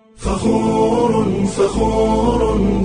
فخور فخور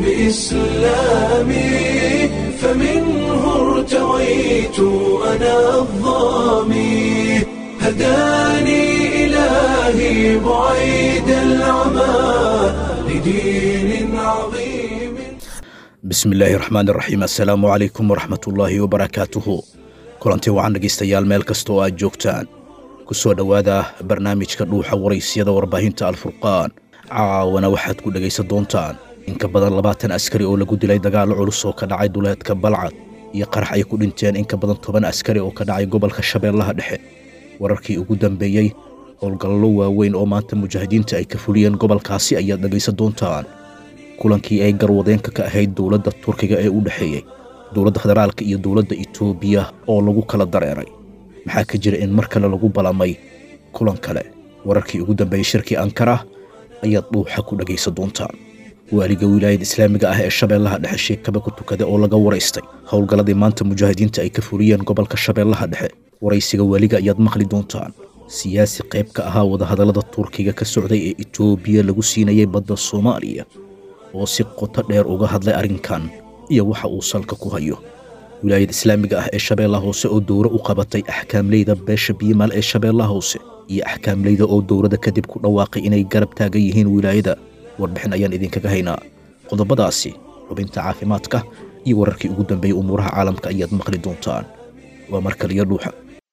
بإسلامي فمنه ارتويت أنا الظامي هداني إلهي بعيد العمى لدين عظيم bismi illaahi raxmaan iraxiim assalaamu calaykum waraxmatullaahi wabarakaatuhu kulantii wacan dhegaystayaal meel kasta oo aad joogtaan ku soo dhowaada barnaamijka dhuuxa waraysyada warbaahinta alfurqaan caawana waxaad ku dhegaysan doontaan in ka badan labaatan askari oo lagu dilay dagaallo culus oo ka dhacay duleedka balcad iyo qarax ay ku dhinteen in ka badan toban askari oo ka dhacay gobolka shabeellaha dhexe wararkii ugu dambeeyey howlgallo waaweyn oo maanta mujaahidiinta ay ka fuliyeen gobolkaasi ayaad dhegaysan doontaan kulankii ay garwadeenka ka ahayd dowladda turkiga ee u dhexeeyey dowladda federaalka iyo dowladda itoobiya oo lagu kala dareeray maxaa ka jira in mar kale lagu balamay kulan kale wararkii ugu dambeeyey shirkii ankara ayaad dhuuxa ku dhegaysan doontaan waaliga wilaayada islaamiga ah ee shabeellaha dhexe sheekaba ku tukada oo laga waraystay howlgalladii maanta mujaahidiinta ay ka fuliyeen gobolka shabeellaha dhexe waraysiga waaliga ayaad maqli doontaan siyaasi qayb ka ahaa wadahadallada turkiga ka socday ee itoobiya lagu siinayay badda soomaaliya oo si qoto dheer uga hadlay arrinkan iyo waxa uu salka ku hayo wilaayada islaamiga ah ee shabeellaha hoose oo dowro u qabatay axkaamleyda beesha biimaal ee shabeellaha hoose iyo axkaamleyda oo dowladda kadib ku dhawaaqay inay garab taagan yihiin wilaayada warbixin ayaan idinkaga haynaa qodobadaasi xubinta caafimaadka iyo wararkii ugu dambeeyey umuuraha caalamka ayaad maqli doontaan waa mar kaliyo dhuuxa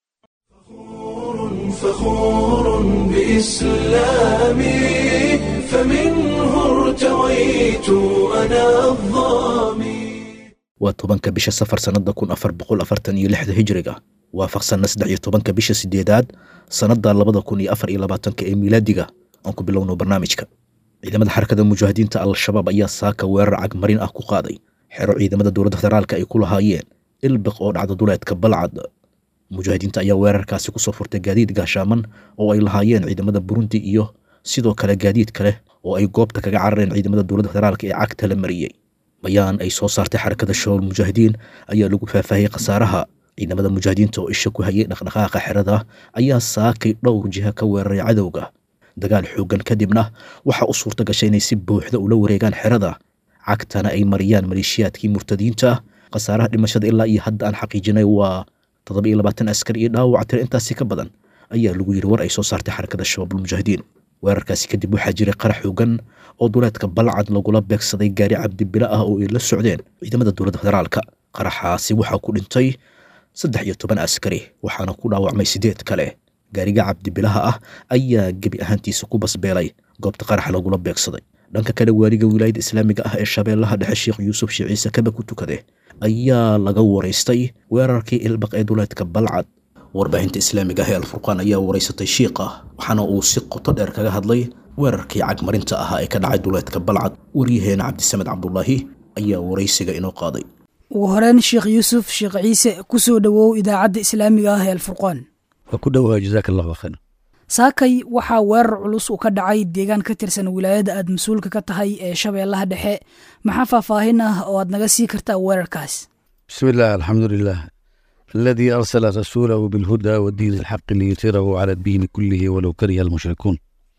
فخور بإسلامي فمنه ارتويت أنا الظامي waa tobanka bisha safar sannadda kun afar boqol afartan iyo lixda hijriga waafaqsanna saddex iyo tobanka bisha sideedaad sannadda labada kun iyo afar iyo labaatanka ee miilaadiga aan ku bilowno barnaamijka ciidamada xarakada mujaahidiinta al-shabaab ayaa saaka weerar cagmarin ah ku qaaday xero ciidamada dowladda federaalka ay ku lahaayeen ilbiq oo dhacda duleedka balcad mujaahidiinta ayaa weerarkaasi kusoo furtay gaadiid gaashaaman oo ay lahaayeen ciidamada burundi iyo sidoo kale gaadiid kale oo ay goobta kaga carareen ciidamada dowladda federaalka ee cagta la mariyey bayaan ay soo saartay xarakada shabaab mujaahidiin ayaa lagu faahfaahiyey khasaaraha ciidamada mujaahidiinta oo isha ku hayay dhaqdhaqaaqa xerada ayaa saakay dhowr jiha ka weeraray cadowga dagaal xooggan kadibna waxaa u suurta gashay inay si buuxda ula wareegaan xerada cagtana ay mariyaan maleeshiyaadkii murtadiinta khasaaraha dhimashada ilaa iyo hadda aan xaqiijinay waa toddoba iyo labaatan askar iyo dhaawac tiro intaasi ka badan ayaa lagu yidhi war ay soo saartay xarakada shabaabulmujaahidiin weerarkaasi kadib waxaa jiray qarax xoogan oo duleedka balcad lagula beegsaday gaari cabdibilo ah oo ay la socdeen ciidamada dowladda federaalka qaraxaasi waxaa ku dhintay saddex iyo toban askari waxaana ku dhaawacmay sideed kale gaariga cabdibilaha ah ayaa gebi ahaantiisa ku basbeelay goobta qaraxa lagula beegsaday dhanka kale waaliga wilaayada islaamiga ah ee shabeellaha dhexe sheekh yuusuf sheekh ciise kaba ku tukade ayaa laga waraystay weerarkii ilbaq ee duleedka balcad warbaahinta islaamiga ah ee alfurqaan ayaa waraysatay shiiqa waxaana uu si qoto dheer kaga hadlay weerarkii cagmarinta ahaa ee ka dhacay duleedka balcad waryaheena cabdisamed cabdulaahi ayaa waraysiga inoo qaaday ugu horeyn sheekh yuusuf sheekh ciise ku soo dhowow idaacadda islaamiga ah ee alfurqaan waa ku dhowaa jazaak allahu khayr saakay waxaa weerar culus uu ka dhacay deegaan ka tirsan wilaayada aad mas-uulka ka tahay ee shabeellaha dhexe maxaa faahfaahin ah oo aad naga sii kartaa weerarkaas bismi illah alxamdu lilah aladii arsala rasuulahu bilhuda wadiin alxaqi liyutirahu cala addiini kullihi walow kariha almushrikuun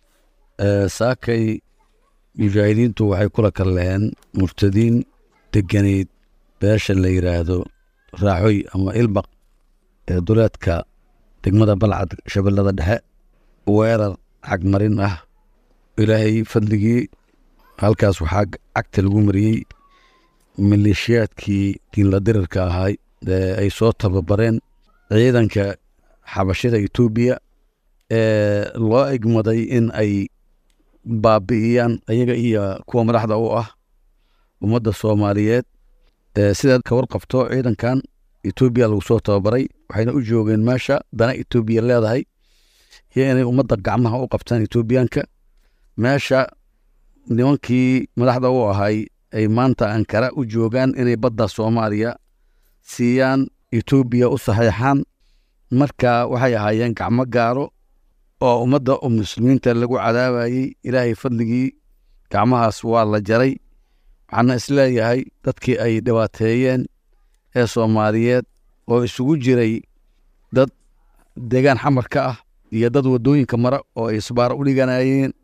saakay mujaahidiintu waxay kula kalleen murtadiin deganayd beesha la yidhaahdo raacoy ama ilbaq ee duleedka degmada balcad shabeellada dhexe weerar cagmarin ah ilaahay fadligii halkaas waxaa cagta lagu mariyey maleeshiyaadkii diinla dirirka ahay ee ay soo tababareen ciidanka xabashida etoobiya ee loo egmaday in ay baabi'iyaan ayaga iyo kuwa madaxda u ah ummadda soomaaliyeed sidaad ka warqabto ciidankan etoobiya lagu soo tababaray waxayna u joogeen meesha dana etoobiya leedahay iyo inay ummadda gacmaha u qabtaan etoobiyaanka meesha nimankii madaxda u ahay ay maanta ankara u joogaan inay badda soomaaliya siiyaan etoobiya u saxeexaan marka waxay ahaayeen gacmo gaaro oo ummadda muslimiinta lagu cadaabayey ilaahay fadligii gacmahaas waa la jaray waxaana isleeyahay dadkii ay dhibaateeyeen ee soomaaliyeed oo isugu jiray dad deegaan xamar ka ah iyo dad waddooyinka mara oo ay isbaaro u dhiganayeen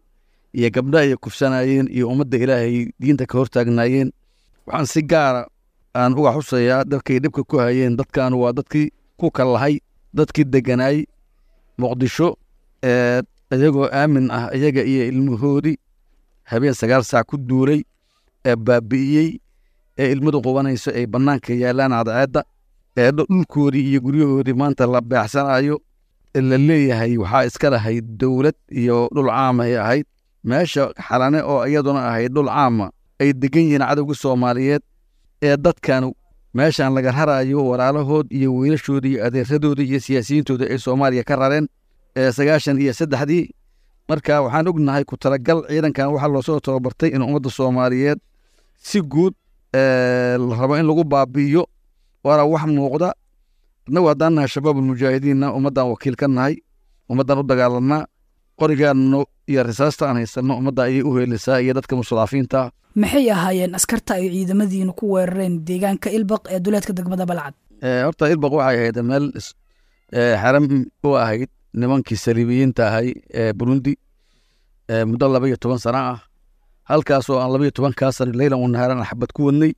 iyo gabdha ay kufsanayeen iyo ummadda ilaahay diinta ka hortaagnaayeen waxaan si gaara aan uga xusayaa dadkay dhibka ku hayeen dadkan waa dadkii ku kallahay dadkii deganaay muqdisho ee iyagoo aamin ah iyaga iyo ilmahoodii habeen sagaal saac ku duulay ee baabi'iyey ee ilmadu qubanayso ay bannaanka yaalaan cadceedda ee dhulkoodii iyo guryahoodii maanta la beecsanayo la leeyahay waxaa iska lahayd dowlad iyo dhul caamay ahayd meesha xalane oo iyaduna ahayd dhul caama ay degan yihiin cadowga soomaaliyeed ee dadkan meeshan laga rarayo walaalahood iyo wiilashooda iyo adeeradooda iyo siyaasiyiintooda ay soomaaliya ka rareen ee sagaashan iyo saddexdii marka waxaan ognahay ku talagal ciidankan waxaa loosoo tababartay in ummadda soomaaliyeed si guud la rabo in lagu baabi'iyo waana wax muuqda annagu haddaan nahay shabaabulmujaahidiinna ummaddan wakiil ka nahay ummaddan u dagaalanaa qorigaanno iyo risaasta aan haysanno ummadda ayay u heelisaa iyo dadka mustadaafiinta maxay ahaayeen askarta ay ciidamadiinu ku weerareen deegaanka ilbaq ee duleedka degmada balcad horta ilbaq waxay ahayd meel xaram u ahayd nimankii saliibiyiinta ahay ee burundi muddo laba iyo toban sana ah halkaasoo aan laba iyo tobankaa sano leylan wanahaaran xabad ku wadnay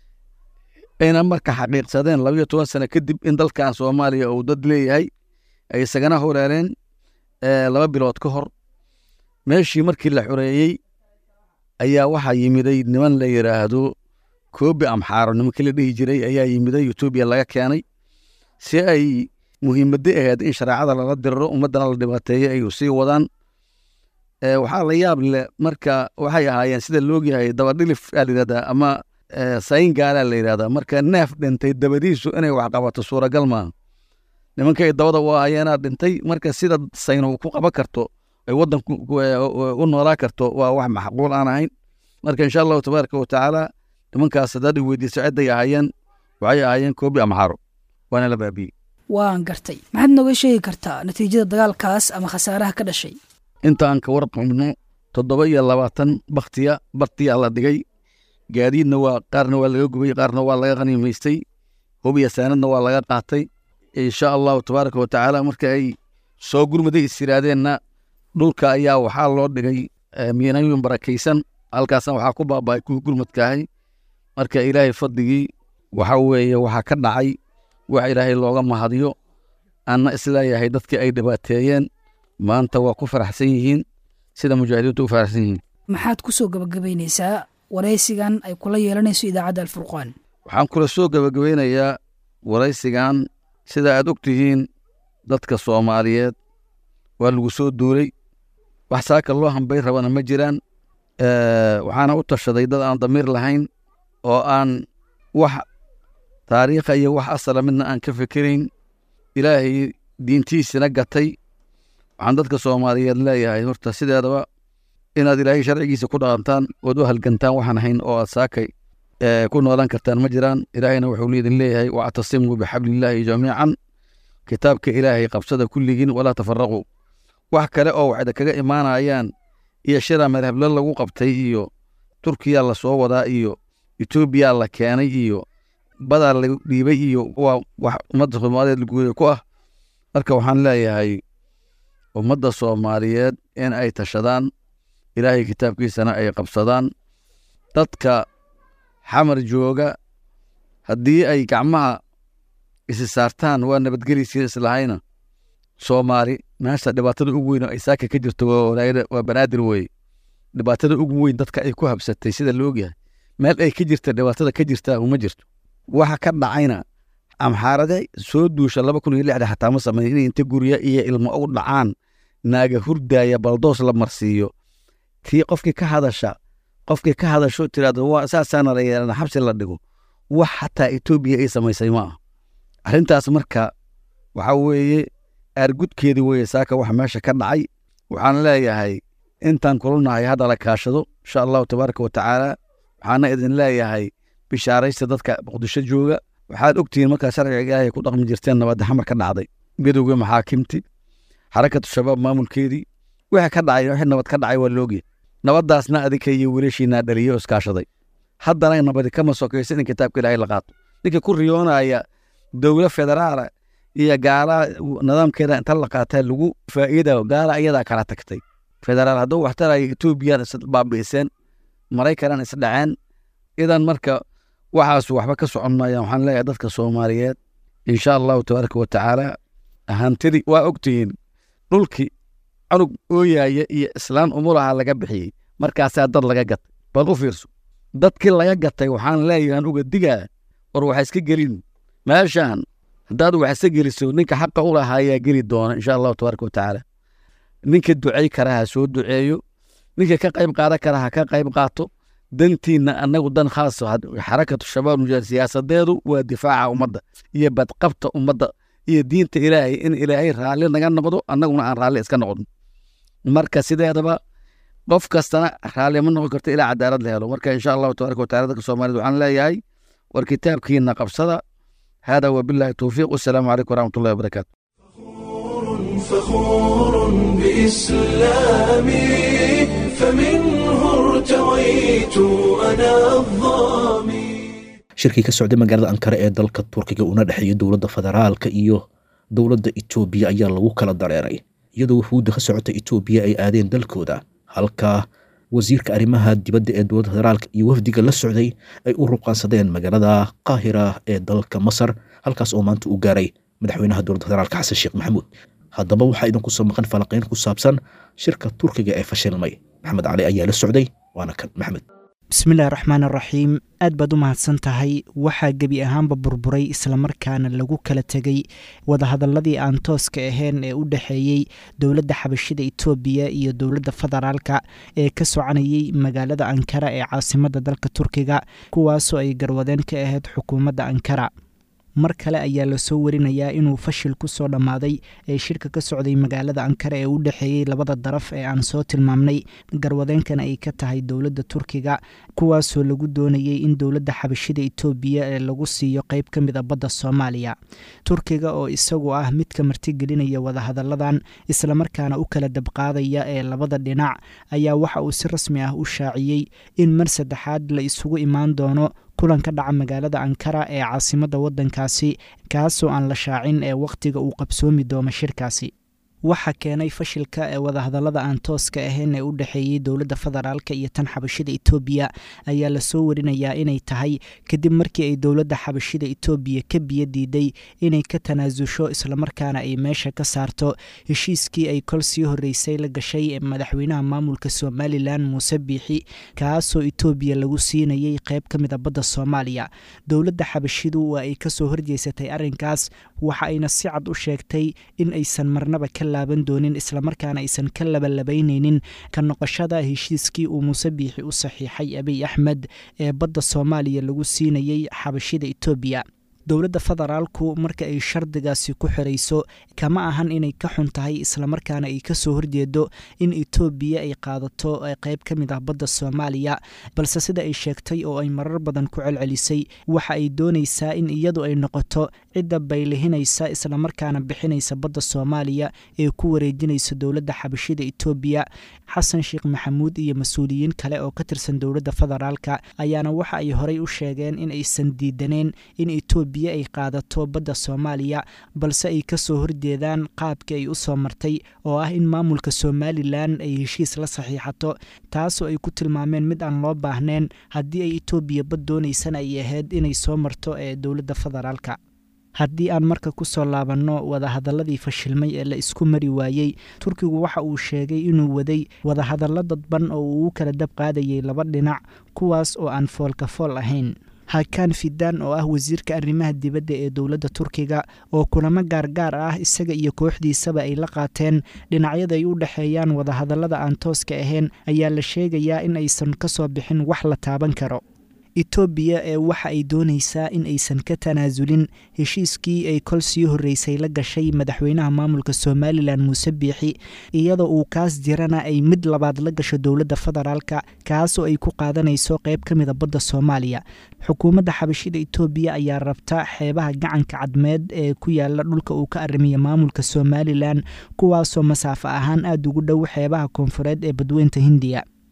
ayna marka xaqiiqsadeen laba iyo toban sano kadib in dalkan soomaaliya uu dad leeyahay ay isagana horeereen laba bilood ka hor meeshii markii la xoreeyey ayaa waxaa yimiday niman la yidhaahdo koobi amxaaro nimankii la dhihi jiray ayaa yimiday etoobiya laga keenay si ay muhiimadda ahayd in shareecada lala diriro ummaddana la dhibaateeyo ay sii wadaan waxaa la yaab leh marka waxay ahaayeen sida loogyahay dabadhilif aa la yidhahdaa ama sayin gaalaa la yidhahdaa marka neef dhintay dabadiisu inay wax qabato suuragal maaha nimanka ay dabada u ahayeenaa dhintay marka sida sayno ku qaban karto ay waddan u noolaa karto waa wax maxquul aan ahayn marka insha allahu tabaaraka wa tacaala nimankaas haddaad i weydiiso cidday ahaayeen waxay ahaayeen koobi amxaro waana la baabiyey waan gartay maxaad nooga sheegi kartaa natiijada dagaalkaas ama khasaaraha ka dhashay inta aan ka warqabno toddoba iyo labaatan baktiya bartiyaa la dhigay gaadiidna waa qaarna waa laga gubay qaarna waa laga qaniimaystay hubiya saanadna waa laga qaatay insha allahu tabaaraka wa tacaala marka ay soo gurmaday is yidhaahdeenna dhulka ayaa waxaa loo dhigay miinooyin barakaysan halkaasna waxaa ku baaba'ay kuwii gurmadkaahay marka ilaahay fadligii waxa weeye waxaa ka dhacay wax ilaahay looga mahadiyo anna isleeyahay dadkii ay dhibaateeyeen maanta waa ku faraxsan yihiin sida mujaahidiintu u faraxsan yihiin maxaad ku soo gabagabaynaysaa waraysigan ay kula yeelanayso idaacadda alfurqaan waxaan kula soo gabagabeynayaa waraysigan sida aad og tihiin dadka soomaaliyeed waa lagu soo duulay wax saaka loo hambay rabana ma jiraan waxaana u tashaday dad aan damiir lahayn oo aan wax taariikha iyo wax asala midna aan ka fikirayn ilaahay diintiisina gatay waxaan dadka soomaaliyeed leeyahay horta sideedaba inaad ilaahay sharcigiisa ku dhaqantaan ood u halgantaan waxaan ahayn oo aad saakay ku noolaan kartaan ma jiraan ilaahayna wuxuu liidin leeyahay wactasimuu bixablillaahi jamiican kitaabka ilaahay qabsada kulligiin walaa tafaraquu wax kale oo waxda kaga imaanayaan iyo shira madhablo lagu qabtay iyo turkiya la soo wadaa iyo etoobiya la keenay iyo badaa la dhiibay iyo waa wax ummadda soomaaliyeed laguuya ku ah marka waxaan leeyahay ummadda soomaaliyeed in ay tashadaan ilaahay kitaabkiisana ay qabsadaan dadka xamar jooga haddii ay gacmaha isi saartaan waa nabadgeliysii islahayna soomaali meesha dhibaatada ugu weyn oo ay saaka ka jirto waa banaadir weye dhibaatada ugu weyn dadka ay ku habsatay sida la ogyahay meel ay ka jirta dhibaatada ka jirta uma jirto waxa ka dhacayna amxaarade soo duusha laba kun iyo lixda xataa ma sameyn inay inta gurya iyo ilmo u dhacaan naaga hurdaaya baldoos la marsiiyo tii qofkii ka hadasha qofkii ka hadasho tiraahdo waa saasaana la yeelana xabsi la dhigo wax xataa etoobiya ay samaysay ma aha arrintaas marka waxa weeye aargudkeedii weye saaka waxa meesha ka dhacay waxaan leeyahay intaan kulanahay hadda la kaashado insha allahu tabaaraka wa tacaala waxaana idin leeyahay bishaaraysta dadka muqdisho jooga waxaad ogtihiin markaa sharciga ilaahay ku dhaqmi jirteen nabadda xamar ka dhacday midowga maxaakimti xarakatu shabaab maamulkeedii wixii ka dhacay wixii nabad ka dhacay waa loogyahay nabaddaasna adinka iyo wiilashiinaa dhaliyo iskaashaday haddana nabadi kama sokaysa in kitaabka ilaahay la qaato ninka ku riyoonaya dowla federaala iyo gaala nidaamkeeda inta la qaataa lagu faa'iida gaala iyadaa kala tagtay federaal hadduu wax tarayo etoobiyaan is baabi'iseen maraykanan is dhaceen idan marka waxaas waxba ka socon maayaan waxaan leeyahay dadka soomaaliyeed insha allahu tabaaraka wa tacaala hantidii waa ogtihiin dhulkii cunug ooyaaya iyo islaan umulaha laga bixiyey markaasaa dad laga gatay bal u fiirso dadkii laga gatay waxaan leeyahan uga digaa war waxa iska gelin meeshaan haddaad wax iska geliso ninka xaqa u lahaa ayaa geli doona insha allahu tabaaraka wa tacaala ninka ducey kara ha soo duceeyo ninka ka qayb qaadan kara ha ka qayb qaato dantiinna annagu dan khaas xarakatu shabaab mujaahid siyaasadeedu waa difaaca ummadda iyo badqabta ummadda iyo diinta ilaahay in ilaahay raalli naga noqdo annaguna aan raalli iska noqon marka sideedaba qof kastana raalli ma noqon karto ilaa cadaalad la helo marka insha allahu tabaaraka watacala dadka soomaaliyed waxaan leeyahay war kitaabkiina qabsada hada wabillahi towfiiq wasalaamu calaykum waraxmatullahi wabarakaatu فخور بإسلامي فمنه ارتويت أنا الظامي shirkii ka socday magaalada ankara ee dalka turkiga una dhexeeya dowladda federaalka iyo dowladda etoobiya ayaa lagu kala dareeray iyadoo wufuudda ka socota etoobiya ay aadeen dalkooda halka wasiirka arrimaha dibadda ee dowladda federaalka iyo wafdiga la socday ay u ruqaansadeen magaalada qaahira ee dalka masar halkaas oo maanta u gaaray madaxweynaha dowladda federaalka xasan sheekh maxamuud haddaba waxaa idinku soo maqan falanqayn ku saabsan shirka turkiga ee fashilmay maxamed cali ayaa la socday waana kan maxamed bismillahi raxmaan araxiim aad baad u mahadsan tahay waxaa gebi ahaanba burburay islamarkaana lagu kala tegey wadahadaladii aan tooska ahayn ee u dhexeeyey dowladda xabashida etoobiya iyo dowladda federaalka ee ka soconayey magaalada ankara ee caasimadda dalka turkiga kuwaasoo ay garwadeen ka ahayd xukuumadda ankara mar kale ayaa lasoo warinayaa inuu fashil ku soo dhammaaday ee shirka ka socday magaalada ankara ee u dhexeeyey labada daraf ee aan soo tilmaamnay garwadeenkana ay ka tahay dowladda turkiga kuwaasoo lagu doonayey in dowladda xabashida etoobiya ee lagu siiyo qeyb ka mid a badda soomaaliya turkiga oo isagu ah midka martigelinaya wadahadalladan islamarkaana u kala dabqaadaya ee labada dhinac ayaa waxa uu si rasmi ah u shaaciyey in mar saddexaad la isugu imaan doono kulan ka dhaca magaalada ankara ee caasimadda waddankaasi kaasoo aan la shaacin ee wakhtiga uu qabsoomi doono shirkaasi waxa keenay fashilka ee wadahadallada aan tooska ahayn ee u dhexeeyey dowladda federaalka iyo tan xabashida etoobiya ayaa lasoo warinayaa inay tahay kadib markii ay dowladda xabashida etoobiya ka biyo diiday inay ka tanaasusho islamarkaana ay meesha ka saarto heshiiskii ay kol sii horreysay la gashay ee madaxweynaha maamulka somalilan muuse biixi kaasoo etoobiya lagu siinayey qeyb ka mid a badda soomaaliya dowladda xabashidu waa ay kasoo horjeysatay arrinkaas waxa ayna si cad u sheegtay in aysan marnaba ka laaban doonin islamarkaana aysan ka labalabaynaynin ka noqoshada heshiiskii uu muuse biixi u saxiixay abiy axmed ee badda soomaaliya lagu siinayey xabashida etoobiya dowladda federaalku marka ay shardigaasi ku xirayso kama ahan inay ka xun tahay islamarkaana ay kasoo horjeedo in etoobiya ay qaadato qeyb ka mid ah badda soomaaliya balse sida ay sheegtay oo ay marar badan ku celcelisay waxa ay doonaysaa in iyadu ay noqoto cidda baylihinaysa islamarkaana bixinaysa badda soomaaliya ee ku wareejinaysa dowladda xabashida etoobiya xasan sheekh maxamuud iyo mas-uuliyiin kale oo ka tirsan dowladda federaalka ayaana waxa ay horey u sheegeen in aysan diidaneen in etoobiya ay qaadato badda soomaaliya balse ay kasoo horjeedaan qaabkii ay u soo martay oo ah in maamulka somalilan ay heshiis la saxiixato taasoo ay ku tilmaameen mid aan loo baahneen haddii ay etoobiya bad doonaysana ay ahayd inay soo marto ee dowladda federaalka haddii aan marka ku soo laabanno wadahadaladii fashilmay ee la isku mari waayey turkigu waxa uu sheegay inuu waday wadahadallo dadban oo uu u kala dab qaadayay laba dhinac kuwaas oo aan foolka fool ahayn hakan fidan oo ah wasiirka arrimaha dibadda ee dowladda turkiga oo kulamo gaargaar ah isaga iyo kooxdiisaba ay la qaateen dhinacyada ay u dhexeeyaan wadahadallada aan tooska ahayn ayaa la sheegayaa in aysan ka soo bixin wax la taaban karo etoobiya ee waxa ay doonaysaa in aysan ka tanaasulin heshiiskii ay kol sii horreysay la gashay madaxweynaha maamulka somalilan muuse biixi iyadoo uu kaas jirana ay mid labaad la gasho dowladda federaalka kaasoo ay ku qaadanayso qeyb ka mida badda soomaaliya xukuumadda xabashida etoobiya ayaa rabta xeebaha gacanka cadmeed ee ku yaala dhulka uu ka arrimiya maamulka somalilan kuwaasoo masaafo ahaan aada ugu dhow xeebaha koonfureed ee badweynta hindiya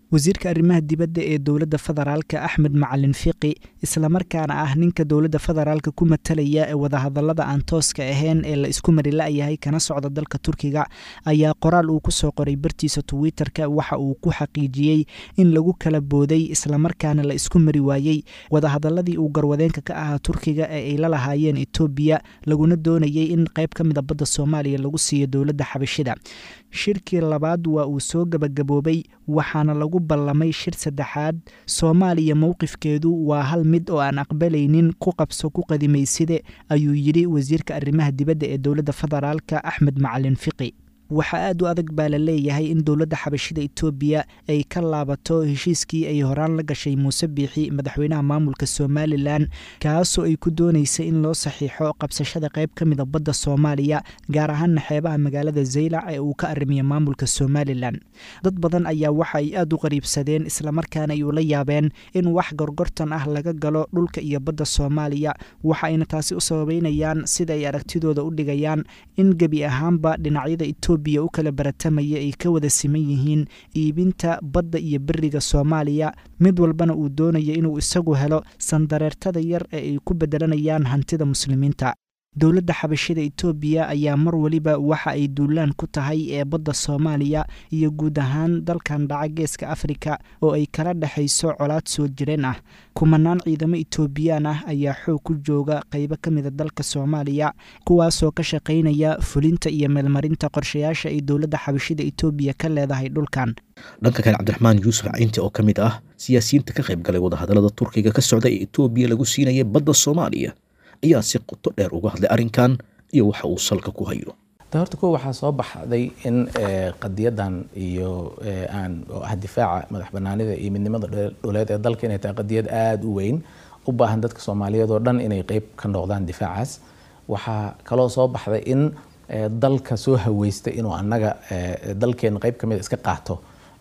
wasiirka arrimaha dibadda ee dowladda federaalka axmed macalin fiqi islamarkaana ah ninka dowladda federaalka ku matalaya ee wadahadallada aan tooska ahayn ee la isku mari la-yahay kana socda dalka turkiga ayaa qoraal uu ku soo qoray bartiisa twitter-ka waxa uu ku xaqiijiyey in lagu kala booday islamarkaana la isku mari waayey wadahadalladii uu garwadeenka ka ahaa turkiga ee ay la lahaayeen etoobiya laguna doonayay in qayb ka mida badda soomaaliya lagu siiyo dowladda xabashida shirkii labaad waa uu soo gebagaboobay waxaana lagu ballamay shir saddexaad soomaaliya mowqifkeedu waa hal mid oo aan aqbalaynin ku qabso ku qadimayside ayuu yidhi wasiirka arrimaha dibadda ee dowladda federaalka axmed macalin fiqi waxaa aad u adag baa la leeyahay in dowladda xabashida etoobiya ay ka laabato heshiiskii ay horaan la gashay muuse biixi madaxweynaha maamulka somalilan kaasoo ay ku doonaysa in loo saxiixo qabsashada qayb ka mida badda soomaaliya gaar ahaana xeebaha magaalada zaylac ee uu ka arrimiya maamulka somalilan dad badan ayaa waxa ay aad u qariibsadeen islamarkaana ay ula yaabeen in wax gorgortan ah laga galo dhulka iyo badda soomaaliya waxa ayna taasi u sababeynayaan sida ay aragtidooda u dhigayaan in gebi ahaanba dhinacyada etoobiya u kala baratamaya ay ka wada siman yihiin iibinta badda iyo beriga soomaaliya mid walbana uu doonayo inuu isagu helo sandareertada yar ee ay ku bedelanayaan hantida muslimiinta dowladda xabashida etoobiya ayaa mar weliba waxa ay duulaan ku tahay ee badda soomaaliya iyo guud ahaan dalkan dhaca geeska afrika oo ay kala dhexayso colaad soo jireen ah kumanaan ciidamo etoobiyaan ah ayaa xoog ku jooga qaybo ka mida dalka soomaaliya kuwaasoo ka shaqaynaya fulinta iyo meelmarinta qorshayaasha ay dowladda xabashida etoobiya ka leedahay dhulkan dhanka kale cabdiraxmaan yuusuf caynti oo ka mid ah siyaasiyiinta ka qayb galay wadahadallada turkiga ka socda ee etoobiya lagu siinaya badda soomaaliya ayaa si qoto dheer uga hadlay arrinkan iyo waxa uu salka ku hayo horta ko waxaa soo baxday in qadiyadan iyo aan oo ah difaaca madax banaanida iyo midnimada dhuleed ee dalka inay tahay qadiyad aada u weyn u baahan dadka soomaaliyeed oo dhan inay qeyb ka noqdaan difaacaas waxaa kaloo soo baxday in dalka soo haweystay inuu annaga dalkeena qeyb kamid iska qaato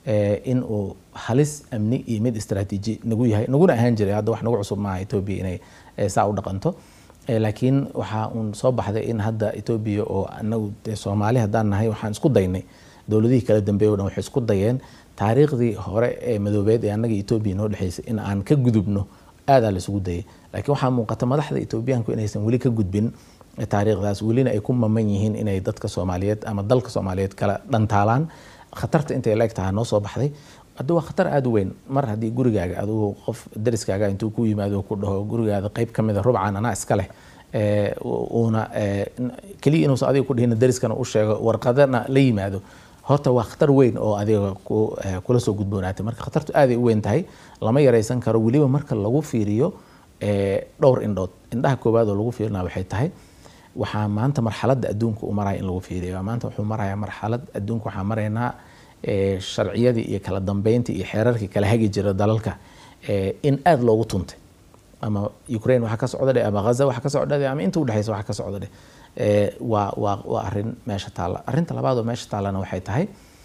in uu halis amni iyo mid istaraatiiji nagu yahay naguna ahaan jiray hadda wax nagu cusub maaha etoobiya inay saa u dhaqanto laakiin waxaa uun soo baxday in hadda etoobiya oo anagu dee soomaali haddaan nahay waxaan isku daynay dowladihii kala dambeeye o dhan waxay isku dayeen taariikhdii hore ee madoobeed ee annaga etoobiya noo dhexeysay in aan ka gudubno aadaa la isugu dayay laakiin waxaa muuqata madaxda etoobiyaanku inaysan weli ka gudbin taariikhdaas welina ay ku maman yihiin inay dadka soomaaliyeed ama dalka soomaaliyeed kala dhantaalaan khatarta intay la eg tahay noo soo baxday hadda waa khatar aada u weyn mar haddii gurigaaga adigu qof dariskaaga intuu ku yimaado ku dhaho gurigaada qeyb ka mida rubcan anaa iska leh uuna keliya inuusan adiga ku dhihin dariskana u sheego warqadana la yimaado horta waa khatar weyn oo adiga kula soo gudboonaatay marka khatartu aaday u weyn tahay lama yaraysan karo weliba marka lagu fiiriyo dhowr indhood indhaha koowaad oo lagu fiirina waxay tahay waxaa maanta marxaladda adduunka u maraya in lagu fiiriyo maanta wuxuu marayaa marxalad adduunka waxaa maraynaa sharciyadii iyo kala dambeyntii iyo xeerarkii kala hagi jira dalalka in aada loogu tuntay ama ukraine waxa ka socda dhe ama ghaza waxa ka socda dhe ama inta udhexeysa waxa ka socda dhe waa waa waa arrin meesha taalla arrinta labaad oo meesha taallana waxay tahay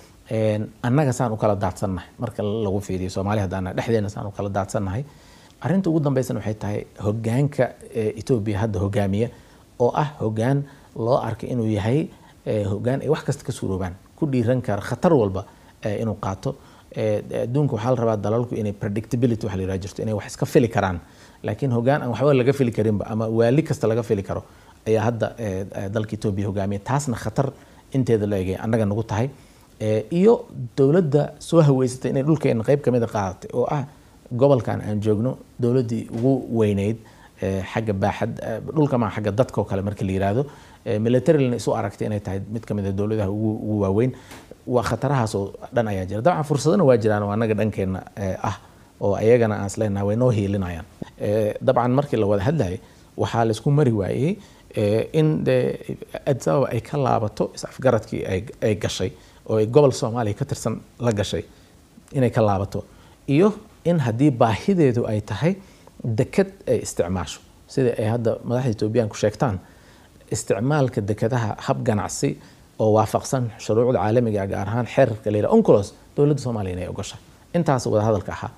annaga saan u kala daadsannahay marka lagu fiiriyo soomaali haddaan dhexdeena saan u kala daadsannahay arrinta ugu dambeysana waxay tahay hogaanka etoobiya hadda hogaamiya oo ah hogaan loo arkay inuu yahay hogaan ay wax kasta ka suuroobaan ku dhiiran kara khatar walba inuu qaato adduunka waxaa la rabaa dalalku inay predictability waxa la yidhaha jirto inay wax iska fili karaan laakiin hogaan aan waxba laga fili karinba ama waali kasta laga fili karo ayaa hadda dalka etoobiya hogaamiya taasna khatar inteeda la egay annaga nagu tahay iyo dowladda soo haweysatay inay dhulkeena qeyb kamida qaadatay oo ah gobolkan aan joogno dowladdii ugu weyneyd xagga baaxad dhulka maa xagga dadka oo kale marka la yiraahdo militarylna isu aragtay inay tahay mid kamid a dowladaha ugu waaweyn waa khatarahaas oo dhan ayaa jira dabcan fursadana waa jiraan oo annaga dhankeena ah oo ayagana aan isleenahay way noo hiilinayaan dabcan markii la wada hadlayay waxaa laisku mari waayey in de addis ababa ay ka laabato is-afgaradkii ay gashay oo ay gobol soomaaliya ka tirsan la gashay inay ka laabato iyo in haddii baahideedu ay tahay deked ay isticmaasho sida ay hadda madaxda etoobiyaanku sheegtaan isticmaalka dekadaha hab ganacsi oo waafaqsan shuruucda caalamiga gaar ahaan xeerarka la yidhaha oncolos dowladda soomaaliya inay ogashay intaas wada hadalka ahaa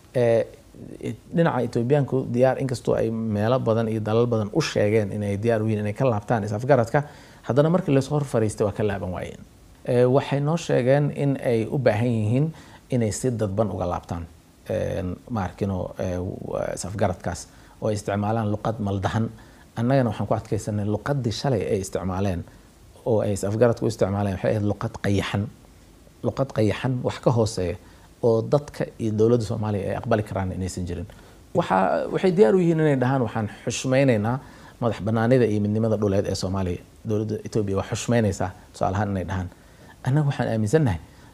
dhinaca etoobiyaanku diyaar inkastoo ay meelo badan iyo dalal badan u sheegeen inay diyaar u yihin inay ka laabtaan is-afgaradka haddana markii lasoo hor fariistay waa ka laaban waayeen waxay noo sheegeen in ay u baahan yihiin inay si dadban uga laabtaan maarkino safgaradkaas oo ay isticmaalaan luqad maldahan annagana waxaan ku adkaysanay luqadii shalay ay isticmaaleen oo ay safgaradku u isticmaaleen waxay ahayd luqad qayaxan luqad qayaxan wax ka hooseeya oo dadka iyo dowladda soomaaliya ay aqbali karaan inaysan jirin waxaa waxay diyaar u yihiin inay dhahaan waxaan xushmaynaynaa madax banaanida iyo midnimada dhuleed ee soomaaliya dowladda etoobiya waa xushmaynaysaa tusaalahaan inay dhahaan annaga waxaan aaminsannahay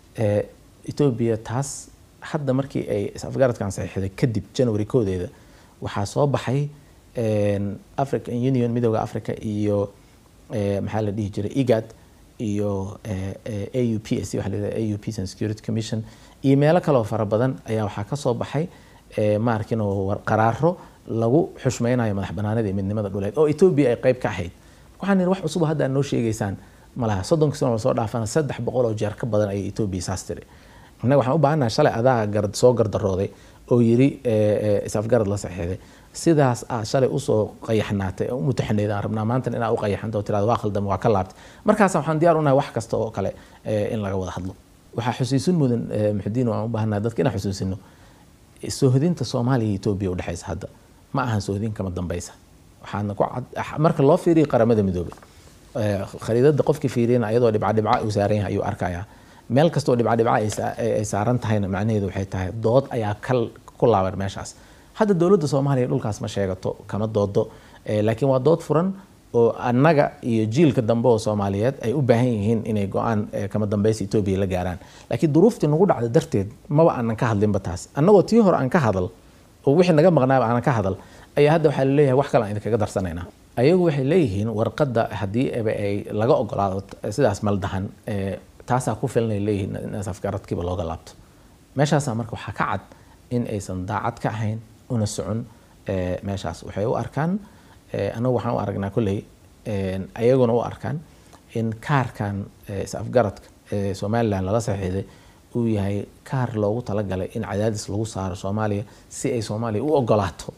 etoobiya taas hadda markii ay afgaradkan saxiixday kadib january koodeeda waxaa soo baxay african union midooda africa iyo maxaa la dhihi jiray igad iyo au p s waxa la yidhahda au peace and security commission iyo meelo kaleoo fara badan ayaa waxaa ka soo baxay maarkin oo qaraaro lagu xushmaynayo madax banaanida iyo midnimada dhuleed oo etoobiya ay qayb ka ahayd waxaan ihi wax cusub hadda aad noo sheegaysaan malaha soddonka sano lasoo dhaafana saddex boqol oo jeer ka badan ayay etoobiya saas tiri innaga waxaan u baahannaha shalay adaa gar soo gardarooday oo yiri isafgarad la saxiixday sidaas aad shalay usoo qayaxnaatay u mutaxaneyd aan rabnaa maanta inaa u qayaxanta oo tirada waa khaldam waa ka laabtay markaas waxaan diyaar unahay wax kasta oo kale in laga wada hadlo waxaa xusuusin mudan muxudiin waan u baahannaha dadka inaan xusuusino soohodinta soomaaliya iyo etoobiya udhexaysa hadda ma ahan soohodin kama dambaysa waxaana ku cad marka loo fiiriyo qaramada midoobay khariidada qofkii fiiriyana iyadoo dhibca dhibca uu saaran yahay ayuu arkayaa meel kastoo dhibca dhibca ay saaran tahayna macnaheedu waxay tahay dood ayaa kal ku laaban meeshaas hadda dowladda soomaaliya dhulkaas ma sheegato kama doodo laakiin waa dood furan oo annaga iyo jiilka dambe oo soomaaliyeed ay u baahan yihiin inay go-aan kama dambaysa etoobiya la gaaraan laakiin duruuftii nagu dhacda darteed maba aanan ka hadlinba taas annagoo tii hore aan ka hadal oo wixii naga maqnaaba aanan ka hadal ayaa hadda waxaa laleeyahay wax kale aan idinkaga darsanaynaa ayagu waxay leeyihiin warqadda haddii aba ay laga ogolaado sidaas maldahan taasaa ku filan ay leeyihiin in safgaradkiiba looga laabto meeshaasaa marka waxaa ka cad in aysan daacad ka ahayn una socon meeshaas waxay u arkaan anagu waxaan u aragnaa kolley ayaguna u arkaan in kaarkan is-afgaradka ee somalilan lala saxiixday uu yahay kaar loogu talagalay in cadaadis lagu saaro soomaaliya si ay soomaaliya u ogolaato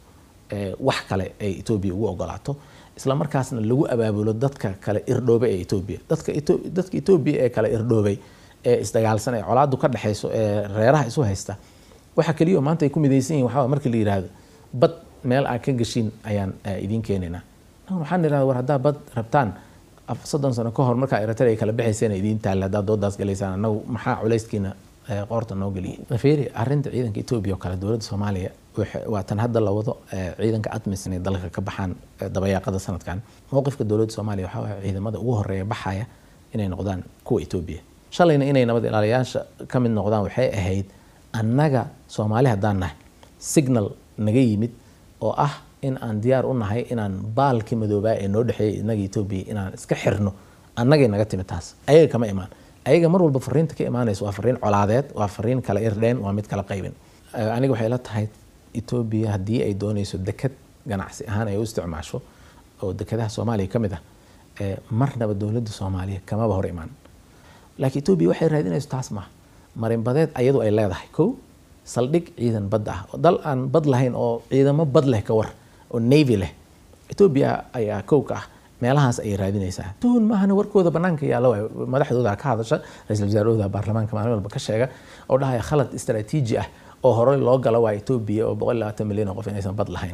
wax kale ay etoobiya ugu ogolaato isla markaasna lagu abaabulo dadka kale irdhoobay ee etoobiya dadka dadka etoobiya ee kale irdhoobay ee isdagaalsan ee colaadu ka dhexayso ee reeraha isu haysta waxa keliya maanta ay ku midaysan yihin waxaa markii la yidhaahdo bad meel aad ka gashiin ayaan idiin keenaynaa waxaan idhahda war haddaa bad rabtaan soddon sano ka hor markaa eritrea ay kala baxayseen idiin taalla haddaad doodaas galaysaan annagu maxaa culayskiina qoorta noo geliyay fiiri arrinta ciidanka etoobiya oo kale dowladda soomaaliya waa tan hadda la wado ciidanka admis inay dalka ka baxaan dabayaaqada sanadkan mowqifka dowladda soomaaliya waxaa waaya ciidamada ugu horeeya baxaya inay noqdaan kuwa etoobiya shalayna inay nabad ilaaliyaasha ka mid noqdaan waxay ahayd annaga soomaali haddaan nahay signal naga yimid oo ah in aan diyaar u nahay inaan baalkii madoobaa ee noo dhexeeyay inaga etoobiya inaan iska xirno annagay naga timid taas ayaga kama imaan ayaga mar walba fariinta ka imaanaysa waa fariin colaadeed waa fariin kala irdheen waa mid kala qaybin aniga waxay la tahay etoobiya haddii ay doonayso deked ganacsi ahaan ay u isticmaasho oo dekadaha soomaaliya ka mid ah marnaba dowladda soomaaliya kamaba hor imaan laakiin etoobiya waxay raadinayso taas maaha marinbadeed ayadu ay leedahay kow saldhig ciidan badda ah dal aan bad lahayn oo ciidamo bad leh ka war oo navy leh etoobiya ayaa kow ka ah meelahaas ayay raadinaysaa tuhun maahana warkooda banaanka yaalla waay madaxdooda ka hadasha ra-iisul wasaarahooda baarlamaanka maalin walba ka sheega oo dhahaya khalad istaraatiiji ah oo horey loo galo waa etoobiya oo boqol labaatan milyan oo qof inaysan bad lahayn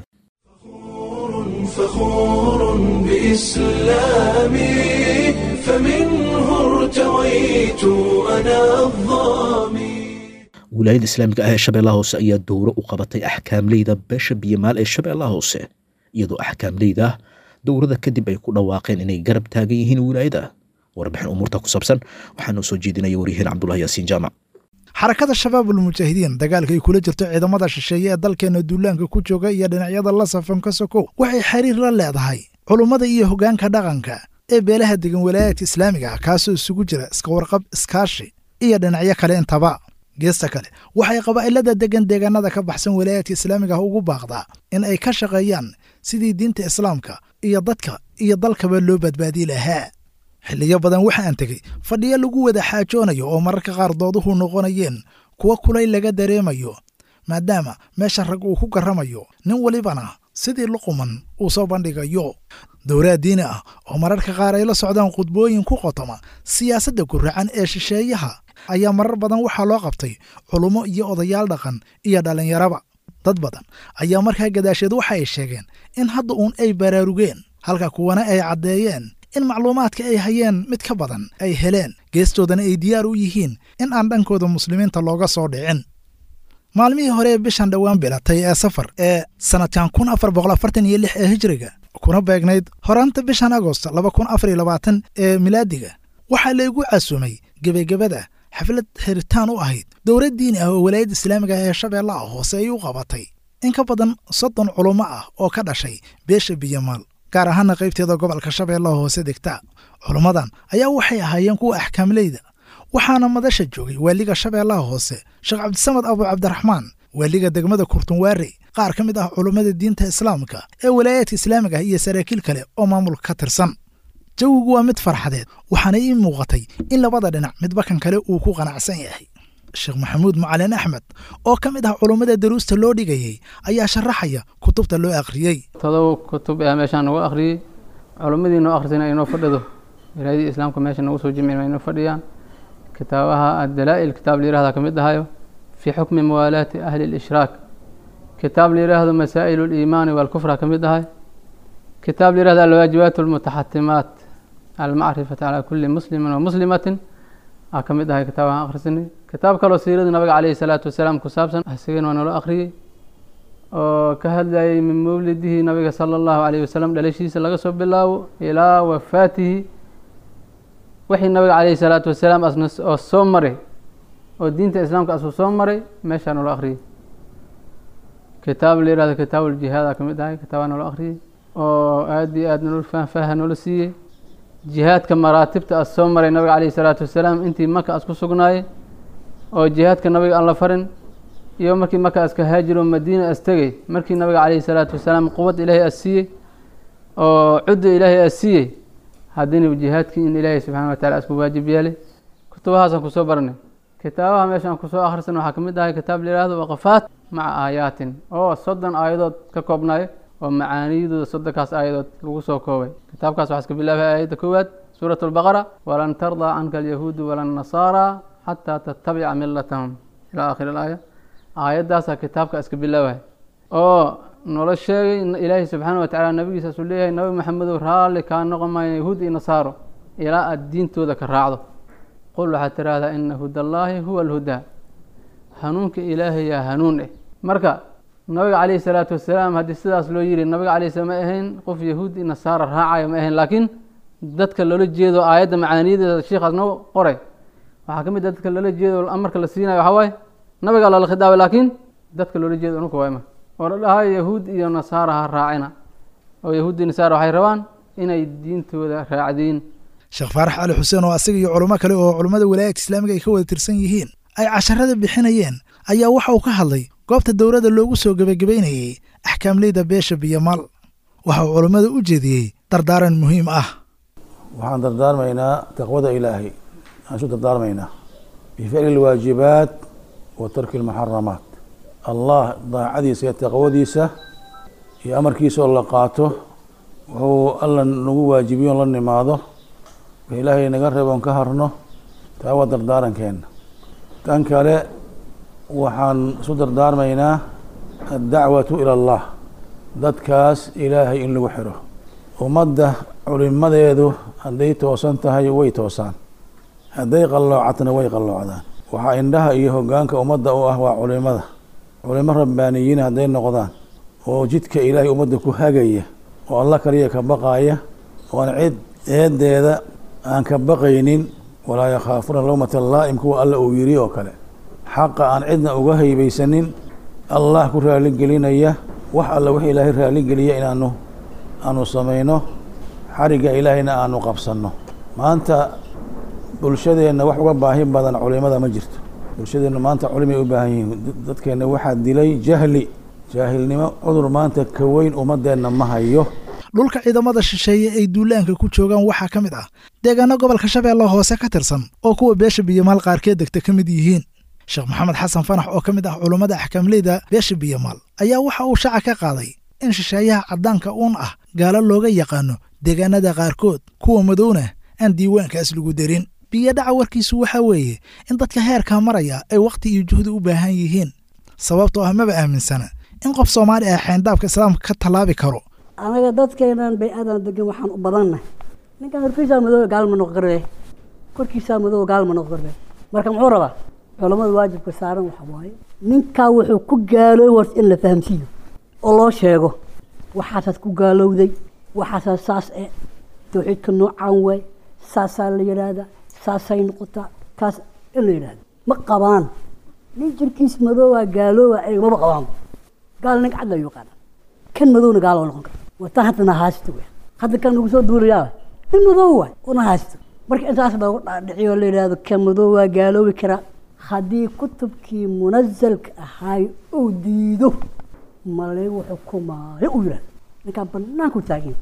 فخور بإسلامي فمنه ارتويت أنا الظامي wilaayada islaamiga ah ee shabeellaha hoose ayaa dowro u qabatay axkaamleyda beesha biyamaal ee shabeellaha hoose iyadoo axkaamleyda ah dowrada kadib ay ku dhawaaqeen inay garab taagan yihiin wilaayada warbixin umuurta ku saabsan waxaa noo soo jeedinaya waryahiin cabdulahi yaasiin jaamac xarakada shabaabul mujaahidiin dagaalka ay kula jirto ciidamada shisheeye ee dalkeena duulaanka ku jooga iyo dhinacyada la safan ka sokow waxay xiriir la leedahay culummada iyo hoggaanka dhaqanka ee beelaha degan walaayaadka islaamiga ah kaasoo isugu jira iska warqab iskaashi iyo dhinacyo kale intaba geesta kale waxay qabaa'ilada degan deegaanada ka baxsan walaayaadka islaamiga ah ugu baaqdaa in ay ka shaqeeyaan sidii diinta islaamka iyo dadka iyo dalkaba loo badbaadi lahaa xilliyo badan waxaan tegey fadhiyo lagu wada xaajoonayo oo mararka qaar dooduhu noqonayeen kuwa kulay laga dareemayo maadaama meesha rag uu ku garramayo nin walibana sidii luquman uu soo bandhigayo dowlaad diini ah oo mararka qaar ay la socdaan khudbooyin ku qotoma siyaasadda guracan ee shisheeyaha ayaa marar badan waxaa loo qabtay culummo iyo odayaal dhaqan iyo dhallinyaraba dad badan ayaa markaa gadaasheed waxa ay sheegeen in hadda uun ay baraarugeen halka kuwana ay caddeeyeen in macluumaadka ay hayeen mid ka badan ay heleen geestoodana ay diyaar u yihiin in aan dhankooda muslimiinta looga soo dhicin maalmihii hore ee bishan dhowaan bilatay ee safar ee sannadkan kun afar boqol afartan iyo lix ee hijriga kuna beegnayd horaanta bishan agost laba kun afar iyo labaatan ee milaadiga waxaa laygu casumay gebagabada xaflad heritaan u ahayd dowlad diini ah oo walaayadda islaamiga ee shabeellaha hoose ay u qabatay in ka badan soddon culummo ah oo ka dhashay beesha biyamaal gaar ahaana qaybteeda gobolka shabeellaha hoose degta culummadan ayaa waxay ahaayeen kuwa axkaamleyda waxaana madasha joogay waaliga shabeellaha hoose sheekh cabdisamad abu cabdiraxmaan waaliga degmada kurtunwaare qaar ka mid ah culummada diinta islaamka ee walaayaadka islaamiga ah iyo saraakiil kale oo maamulka ka tirsan jawigu waa mid farxadeed waxaana ii muuqatay in labada dhinac midba kan kale uu ku qanacsan yahay sheekh maxamuud macalin axmed oo ka mid ah culummada daruusta loo dhigayey ayaa sharaxaya kutubta loo akhriyey todoba kutub ayaa meeshaan nagu akhriyey culummadii noo akhrisana inoo fadhido wilaayadii islaamka meesha nagu soo jimcin inoo fadhiyaan kitaabaha addalaa'il kitaab la yirahda ka mid ahayo fii xukmi muwaalaati ahli lishraak kitaab la yiraahdo masaa'il liimaani walkufra ka mid ahay kitaab la yirahdo alwaajibaat almutaxatimaat almacrifati calaa kulli muslimin wa muslimatin aa ka mid ahay kitaabahan akhrisanay kitaab kaloo siirada nabiga caleyhi salaatu wasalaam ku saabsan isagana waa nalo akhriyey oo ka hadlayay min mawlidihi nabiga sala allahu caleyhi wasalam dhalashiisa laga soo bilaabo ilaa wafaatihi wixii nabiga caleyhi salaatu wasalaam asna oo soo maray oo diinta islaamka asuu soo maray meeshaa nalo akhriyey kitaab la yirahdo kitaab uljihaad aa ka mid ahay kitaabaa nalo akhriyey oo aada iyo aad nolol faahfaaha noola siiyey jihaadka maraatibta as soo maray nabiga caleyhi salaatu wasalaam intii maka as ku sugnaayey oo jihaadka nabiga aan la farin iyo markii maka aska haajiro madiina as tegey markii nabiga caleyhi salaatu wasalaam quwad ilaahay as siiyey oo cudda ilaahay as siiyey haddina jihaadkii in ilaahay subxana wa tacala asku waajib yeelay kutubahaasaan kusoo barnay kitaabaha meeshaan kusoo akhrisan waxaa ka mid ahay kitaab la yihahdo waqafaat maca aayaatin oo soddon aayadood ka koobnayo oo macaaniyadooda soddonkaas aayadood lagu soo koobay kitaabkaas waxaa iska bilaabay aayadda koowaad suurat albaqara walan tardaa canka alyahuudu wala nasaara xataa tattabica milatahum ilaa aakhiri alaaya aayaddaasaa kitaabka iska bilaabay oo noola sheegay ilaahay subxaana wa tacala nabigiisa asuu leeyahay nabi maxamedow raalli kaa noqon maayo yahuud iyo nasaaro ilaa aada diintooda ka raacdo qul waxaad tiraahdaa ina hudallaahi huwa alhudaa hanuunka ilaahay yaa hanuun eh marka nabiga caleyhi salaatu wasalaam haddii sidaas loo yiri nabiga caleyhi sala ma ahayn qof yahuud iyo nasaara raacayo ma ahayn laakiin dadka loola jeedo aayadda macaaniyadeeda sheikhaas noo qoray waxaa ka mid a dadka loola jeedo amarka la siinayo waxaa waaye nabigaa loola khidaabay laakiin dadka loola jeedo unuka waayma oo la dhahayo yahuud iyo nasaara ha raacina oo yahuud iyo nasaara waxay rabaan inay diintooda raacdiin sheekh faarax cali xuseen oo asaga iyo culamo kale oo culummada walaayadka islaamiga ay ka wada tirsan yihiin ay casharada bixinayeen ayaa waxa uu ka hadlay goobta dowladda loogu soo gebagabaynayey axkaamleyda beesha biyomaal waxa uu culummada u jeediyey dardaaran muhiim ah waxaan dardaarmaynaa taqwada ilaahay aan isu dardaarmaynaa bificli alwaajibaat wa tarki almuxaramaat allah daacadiisa iyo taqwadiisa iyo amarkiisa oo la qaato wuxuu alla nagu waajibiyo on la nimaado wix ilaahay naga reeboon ka harno taa waa dardaarankeena tan kale waxaan isu dardaarmaynaa addacwatu ila allah dadkaas ilaahay in lagu xiro ummadda culimadeedu hadday toosan tahay way toosaan hadday qalloocatna way qalloocdaan waxaa indhaha iyo hoggaanka ummadda u ah waa culimada culimo rabbaaniyiin hadday noqdaan oo jidka ilaahay ummadda ku hagaya oo alla kaliya ka baqaaya oo aan cid eedeeda aan ka baqaynin walaa yakhaafuna lowmata laa'im kuwa alla uu yiri oo kale xaqa aan cidna uga haybaysanin allah ku raaligelinaya wax alla wix ilaahay raaligeliya inaanu aanu samayno xarigga ilaahayna aanu qabsanno maanta bulshadeenna wax uga baahi badan culimada ma jirto bulshadeennu maanta culimay u baahan yihiin dadkeenna waxaa dilay jahli jaahilnimo cudur maanta ka weyn ummadeenna ma hayo dhulka ciidamada shisheeye ay duulaanka ku joogaan waxaa ka mid ah deegaano gobolka shabeelle hoose ka tirsan oo kuwa beesha biyomaal qaarkeed degta ka mid yihiin sheekh maxamed xasan fanax oo ka mid ah culummada axkaamleyda beesha biyomaal ayaa waxa uu shaaca ka qaaday in shisheeyaha caddaanka uun ah gaalo looga yaqaano deegaanada qaarkood kuwa madowna aan diiwaankaas lagu darin biyodhaca warkiisu waxaa weeye in dadka heerkaa maraya ay wakhti iyo juhdi u baahan yihiin sababtoo ah maba aaminsana in qof soomaali ah xeyndaabka islaamka ka tallaabi karo anaga dadkeenan bay aadan degan waxaan u badannahay ninkan horkiisaa madooba gaal ma noqon karbe korkiisaa madooba gaal ma noqon karbe marka muxuu rabaa culammada waajibka saaran waxa waaye ninkaa wuxuu ku gaalooy war in la fahamsiiyo oo loo sheego waxaasaad ku gaalowday waxaasaa saas e tawxiidka noocaan waay saasaa la yidhaahdaa saasay noqotaa kaas in la yidhaahdo ma qabaan nin jirkiis madooba gaalooba ay maba qabaan gaal nin cad la yaqaana kan madowna gaal oo noqon kara wataan hadda nahaasito wey hadda kan nagu soo duulayaa nin madow waay oo nahaasito marka intaas loogu dhaadhiciyo la yidhaahdo kan madow waa gaaloobi karaa haddii kutubkii munazalka ahaay uu diido ma lagu xukumaayo uu yidhahdo ninkaan banaanku taagan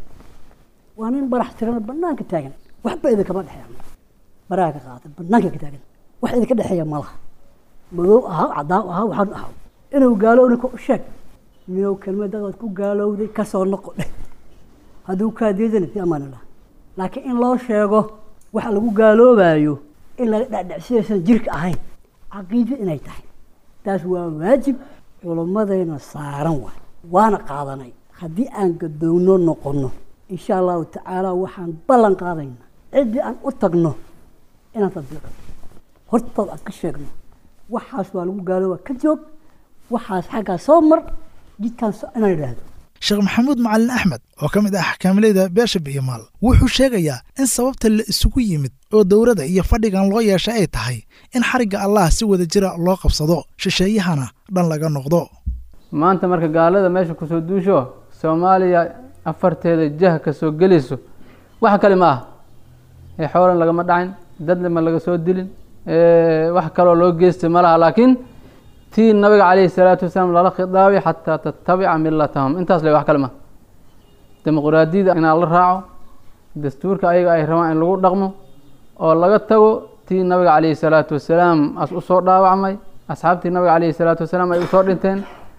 waa nin barax tirana banaanka taagan waxba idinkama dhexeeya baraha ka qaata banaanka ka taagan wax idinka dhexeeya malaha madow ahaa cadaan ahaa waxaan ahaa inuu gaalowna ku sheeg miyow kelmadadaad ku gaalowday kasoo noqo dheh hadduu kaa diidana fi amaan illah laakiin in loo sheego waxa lagu gaaloobayo in laga dhacdhacsidaysan jirka ahayn caqiido inay tahay taas waa waajib culummadayna saaran waay waana qaadanay haddii aan gadoogno noqonno insha allahu tacaala waxaan ballan qaadaynaa ciddii aan u tagno inaan tadbiiqno hortood aan ka sheegno waxaas waa lagu gaalooba ka joog waxaas xaggaa soo mar jidkaan inaan idhaahdo sheekh maxamuud macalin axmed oo ka mid ah xakaamileyda beesha biyomaal wuxuu sheegayaa in sababta la isugu yimid oo dowladda iyo fadhigan loo yeeshay ay tahay in xarigga allah si wada jira loo qabsado shisheeyahana dhan laga noqdo maanta marka gaalada meesha kusoo duusho soomaaliya afarteeda jah ka soo gelayso wax kale ma ah ee xoolan lagama dhacin dadlema laga soo dilin wax kaloo loo geystay ma laha laakiin tii nabiga calayhi salaatu wasalaam lala khidaabay xataa tatabica milatahum intaas le wax kale ma dimuqraadiyada inaa la raaco dastuurka ayaga ay rabaan in lagu dhaqmo oo laga tago tii nabiga calayhi salaatu wasalaam as usoo dhaawacmay asxaabtii nabiga calayhi salaatu wasalaam ay usoo dhinteen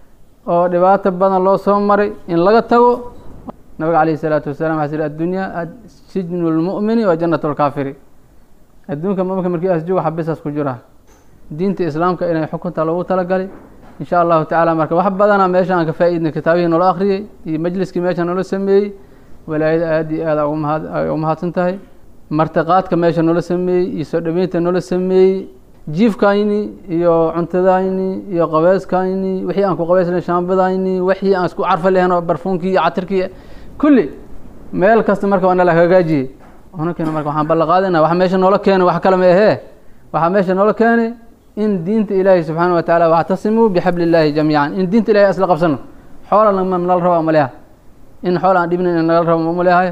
oo dhibaato badan loo soo maray in laga tago nabiga calayhi salaatu wasalaam waxaa siri addunyaa sijnu lmu'mini wa jannatu lkaafiri adduunka muminka markii asjuga xabisaas ku jira diinta islaamka inay xukunta loogu talagalay insha allahu tacaala marka wax badana meesha aan ka faa-iidnay kitaabihii noola akhriyey iyo majliskii meesha noola sameeyey walaayada aad iyo aad ay u mahadsan tahay martiqaadka meesha noola sameeyey iyo soo dhaweynta noola sameeyey jiifkayni iyo cuntadayni iyo qabeeskayni wixii aan ku qabeysnay shaambadayni wixii aan isku carfa lahayn oo barfuunkii iyo catirkii kulli meel kasta marka waa nala hagaajiyey unakeena marka waxaan ballan qaadayna waxa meesha noola keenay wax kale ma ahee waxaa meesha noola keenay in diinta ilaahi subxaana watacaala wactasimuu bixabli illaahi jamiican in diinta ilahi isla qabsano xoola ma nala raba maleha in xool aan dhibnayn in nagala rabo malehay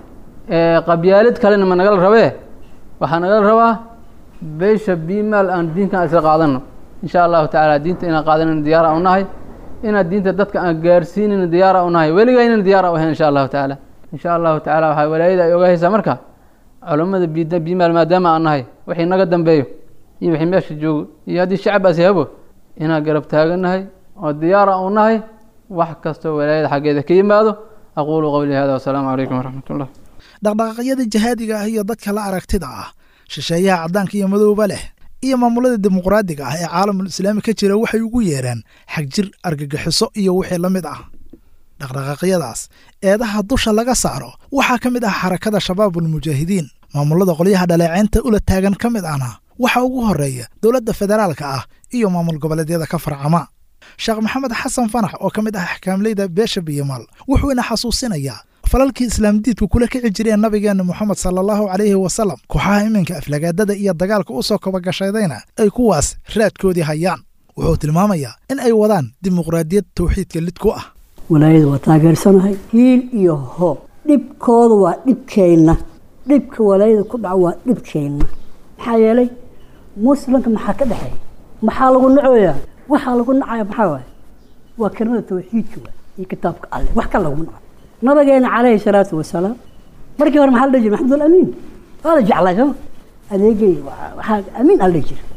qabyaalid kalena ma nagala rabee waxaa nagala rabaa beesha bimaal aan diinkan isla qaadano insha allahu tacaala diinta inaan qaadanayna diyaara u nahay inaad diinta dadka aan gaarsiinayna diyaara u nahay weligaynana diyaara u ahayn insha allahu tacaala insha allahu tacaala waxaa walaayada ay ogahaysaa marka culammada bid bimaal maadaama aan nahay wixii naga dambeeyo iyo wixii meesha joogo iyo haddii shacab aasi habo inaan garab taaganahay oo diyaara u nahay wax kastoo walaayada xaggeeda ka yimaado aquulu qowlii hada wasalaamu calaykum waraxmat ullah dhaqdhaqaaqyada jihaadiga ah iyo dadka la aragtida ah shisheeyaha caddaanka iyo madowba leh iyo maamulada dimuqraadiga ah ee caalamul islaami ka jira waxay ugu yeedhaan xagjir argagixiso iyo wixii la mid ah dhaqdhaqaaqyadaas eedaha dusha laga saaro waxaa ka mid ah xarakada shabaabulmujaahidiin maamulada qolyaha dhaleeceynta ula taagan ka mid ahna waxaa ugu horeeya dowladda federaalka ah iyo maamul goboleedyada ka farcama sheekh maxamed xasan fanax oo ka mid ah axkaamleyda beesha biyomaal wuxuuna xasuusinayaa falalkii islaamdiidku kula kici jireen nabigeenna moxamed sala allahu calayhi wasalam kooxaha iminka aflagaadada iyo dagaalka u soo kabagashadayna ay kuwaas raadkoodii hayaan wuxuu tilmaamayaa in ay wadaan dimuqraadiyad tawxiidka lid ku ah walaayada waa taageersanahay hiil iyo hoob dhibkooda waa dhibkeenna dhibka walaayada ku dhaca waa dhibkeenna maxaa yeelay muslimka maxaa ka dhexeeya maxaa lagu nacoyaa waxaa lagu nacaya maxaa waay waa kelimada tawxiidka waay iyo kitaabka alle wax kale laguma naco nabigeena calayhi salaatu wasalaam markii hore maxaa la dhihi jira maxamud alamiin waa la jeclay sooma adeegay waxaa amiin ala dhihi jira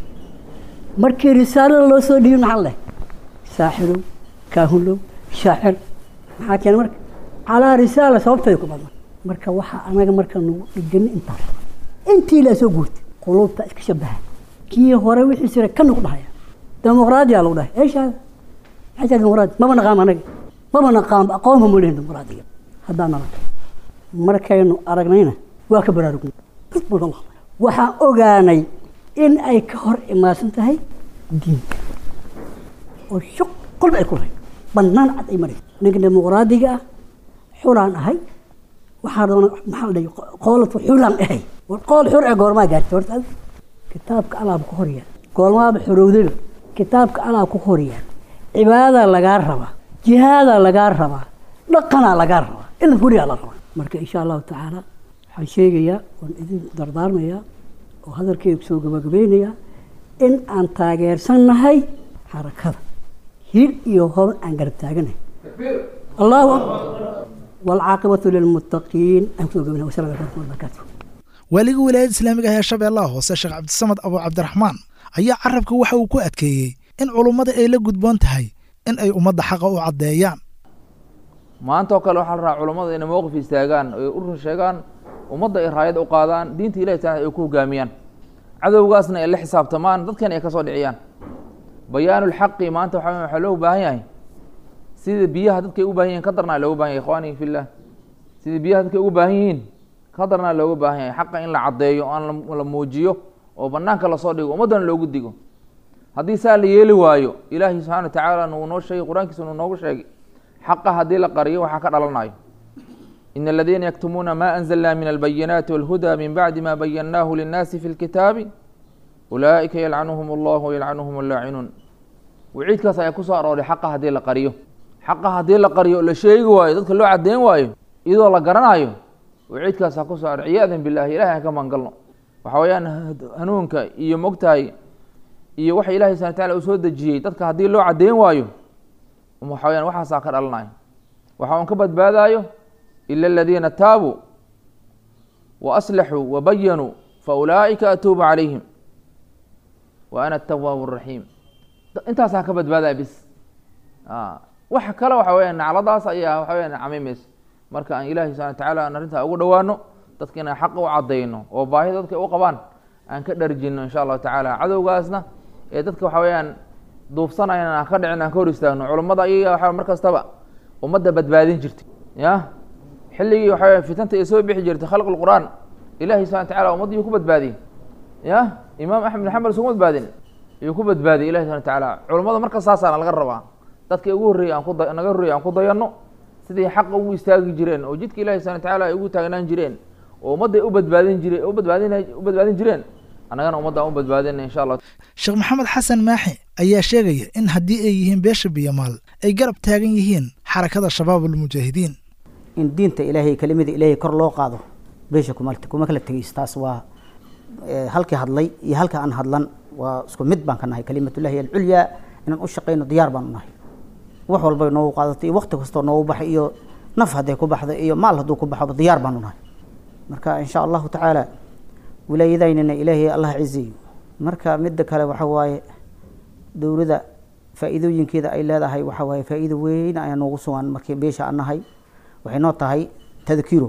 markii risaalada loo soo dhiibi maxaa leh saaxirow kaahulow shaacir maxaa keena marka calaa risaala sababteeda ku badna marka waxaa anaga marka nagu dhigani intaas intii la soo guurtay qulubta iska shabaha kii hore wixii sira kana ku dhahaya dimuqraadiya lagu dhahay eeshaada maxay tahay dimuqraadi maba naqaan anaga maba naqaan aqoonba ma lehin dimuqraadiga haddaan nala markaynu aragnayna waa ka baraarugna waxaan ogaanay in ay ka hor imaadsan tahay diinta oo shuq qolba ay ku lahay bannaan cad ay maraysa ninka dimuqraadiga ah xulaan ahay waxaa doona maxaa la dhahay qoolatu xulaan ahay war qool xur ee goormaa gaartay horta kitaabka alaab ku horyaa goormaaba xorowdaba kitaabka alaab ku horyaa cibaadadaa lagaa rabaa jihaadaa lagaa rabaa dhaqanaa lagaa rabaa in huriyaa la rabaa marka insha allahu tacaala waxaan sheegayaa waan idin dardaarmayaa oo hadalkeyga kusoo gabagabeynayaa in aan taageersannahay xarakada hir iyo hoban aan garab taaganahay allahu akbar waalcaaqibatu lilmuttaqiin aan kusoo gabagabeynahay wasalaamu calaykum wabarakaatu waaliga wilaayada islaamiga ah ee shabeellaha hoose sheekh cabdisamad abu cabdiraxmaan ayaa carabka waxa uu ku adkeeyey in culummada ay la gudboon tahay in ay ummadda xaqa u caddeeyaan maanta oo kale waxaa la rabaa culummada inay mowqif istaagaan oy u run sheegaan ummadda ay raayad u qaadaan diinta ilahi taala ay ku hogaamiyaan cadowgaasna ay la xisaabtamaan dadkan ay ka soo dhiciyaan bayaanulxaqi maanta waxa waxaa loo baahan yahay sida biyaha dadkay u baahan yihin ka darnaa looga bahan yahay ikhwaani fillah sida biyaha dadkay ugu baahan yihiin ka darnaa looga baahan yahay xaqa in la caddeeyo aan la muujiyo oo banaanka lasoo dhigo ummaddana loogu digo haddii saa la yeeli waayo ilaahi subxana wa tacaala nuu noo sheegay qur-aankiisa nuu noogu sheegay xaqa haddii la qariyo waxaa ka dhalanayo in aladiina yaktumuuna ma anzalna min albayinaati walhuda min bacdi ma bayannaahu linnaasi fi lkitaabi ulaa'ika yalcanuhum allahu yalcanuhum allaacinuun waciidkaas ayaa kusoo arooray xaqa haddii la qariyo xaqa haddii la qariyo la sheegi waayo dadka loo caddeyn waayo iyadoo la garanayo waciidkaas ha kusoo aroor ciyaadan billahi ilahay aan ka mangalno waxa weeyaan hanuunka iyo mogtahay iyo waxa ilahay subana wataala uu soo dejiyey dadka haddii loo caddeyn waayo waxa weyaan waxaasaa ka dhalanayo waxa un ka badbaadayo ila aladiina taabuu wa aslaxuu wa bayanuu fa ulaa'ika atuubu calayhim wa ana atawaabu araxiim intaasaa ka badbaadaya bis waxa kale waxa weyaan nacladaas ayaa waxa weyaan camimaysa marka aan ilahi subana watacaala aan arrintaa ugu dhowaano dadka inaan xaqa u caddayno oo baahida dadka u qabaan aan ka dharjinno insha allahu tacaala cadowgaasna ee dadka waxa weeyaan duufsanayan aan ka dhicin aan ka hor istaagno culummada ayaga waxa mar kastaba ummadda badbaadin jirtay ya xilligii waxa weya fitanta ay soo bixi jirtay khalq lqur'aan ilahi subana wataala ummadda yuu ku badbaadiyey ya imaam axmed bin xambal isuma badbaadin yuu ku badbaadiyey ilahi subana watacaala culummada marka saasaana laga rabaa dadka ugu horreeyey aan ku da naga horreeyey aan ku dayanno sidii xaqa ugu istaagi jireen oo jidka ilahi subana watacaala ay ugu taagnaan jireen oo ummadday u badbaadin jireen u badbaadin u badbaadin jireen annagana ummadda aan u badbaadina insha allah sheekh maxamed xasan maaxi ayaa sheegaya in haddii ay yihiin beesha biyamaal ay garab taagan yihiin xarakada shabaab almujaahidiin in diinta ilaahay kelimada ilaahay kor loo qaado beesha kuma kuma kala tegayso taas waa halkii hadlay iyo halka aan hadlan waa isku mid baan ka nahay kalimatullahi alculyaa inaan u shaqayno diyaar baan u nahay wax walbay noogu qaadato iyo wakti kastoo noogu baxay iyo naf hadday ku baxdo iyo maal hadduu ku baxoba diyaar baan u nahay marka insha allahu tacaala wilaayadaynana ilaahay allah ciziyo marka midda kale waxa waaye dowladda faa'iidooyinkeeda ay leedahay waxa waaye faa'iido weyn ayaa noogu sugan markii beesha aan nahay waxay noo tahay tadkiro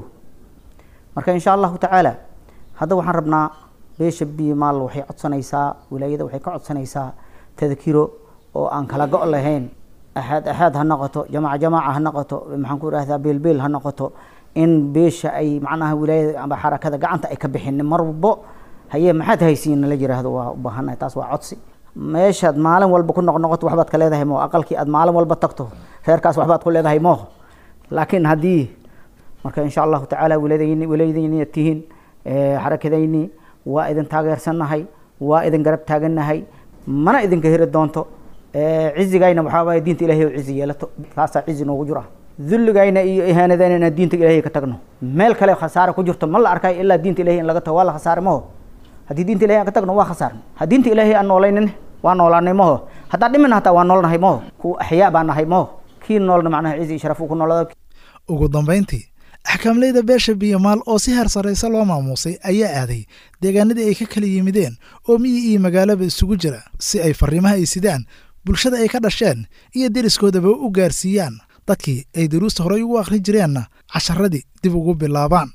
marka insha allahu tacaala hadda waxaan rabnaa beesha bimaal waxay codsanaysaa wilaayada waxay ka codsanaysaa tadkiro oo aan kala go' lahayn axaad axaad ha noqoto jamaaca jamaaca ha noqoto maxaan ku idhahdaa beelbeel ha noqoto in beesha ay macnaha wilaayada amba xarakada gacanta ay ka bixin marbo haye maxaad haysiin la yiraahdo waa u baahannahay taas waa codsi meeshaad maalin walba ku noqnoqoto waxbaad ka leedahay moo aqalkii aad maalin walba tagto reerkaas waxbaad ku leedahay moo laakiin haddii marka insha allahu tacaala wilaadayni wilaayadayni tihiin xarakadayni waa idin taageersannahay waa idin garab taagannahay mana idinka heri doonto cizigayna waxaa waaye diinta ilahay oo cizi yeelato taasaa cizi noogu jira dulligayna iyo ihaanadayna inaan diinta ilahay ka tagno meel kale khasaare ku jirto ma la arkayo ilaa diinta ilahay in laga tago waa la khasaare maho haddii diinta ilahay aan ka tagno waa khasaarna ha diinta ilahay aan noolaynin waa noolaanay maho haddaan dhimin hataa waa noolnahay maho kuwa axyaa baa nahay maho kii noolna macnaha cizi iyo sharaf uu ku noolada ugu dambayntii axkaamleyda beesha biyamaal oo si heer sarrayse loo maamuusay ayaa aaday deegaanadii ay ka kala yimideen oo miyi iyo magaalaba isugu jira si ay farriimaha ay sidaan bulshada ay ka dhasheen iyo deriskoodaba u gaarsiiyaan dadkii ay daruusta horey ugu akhrin jireenna casharadii dib ugu bilaabaan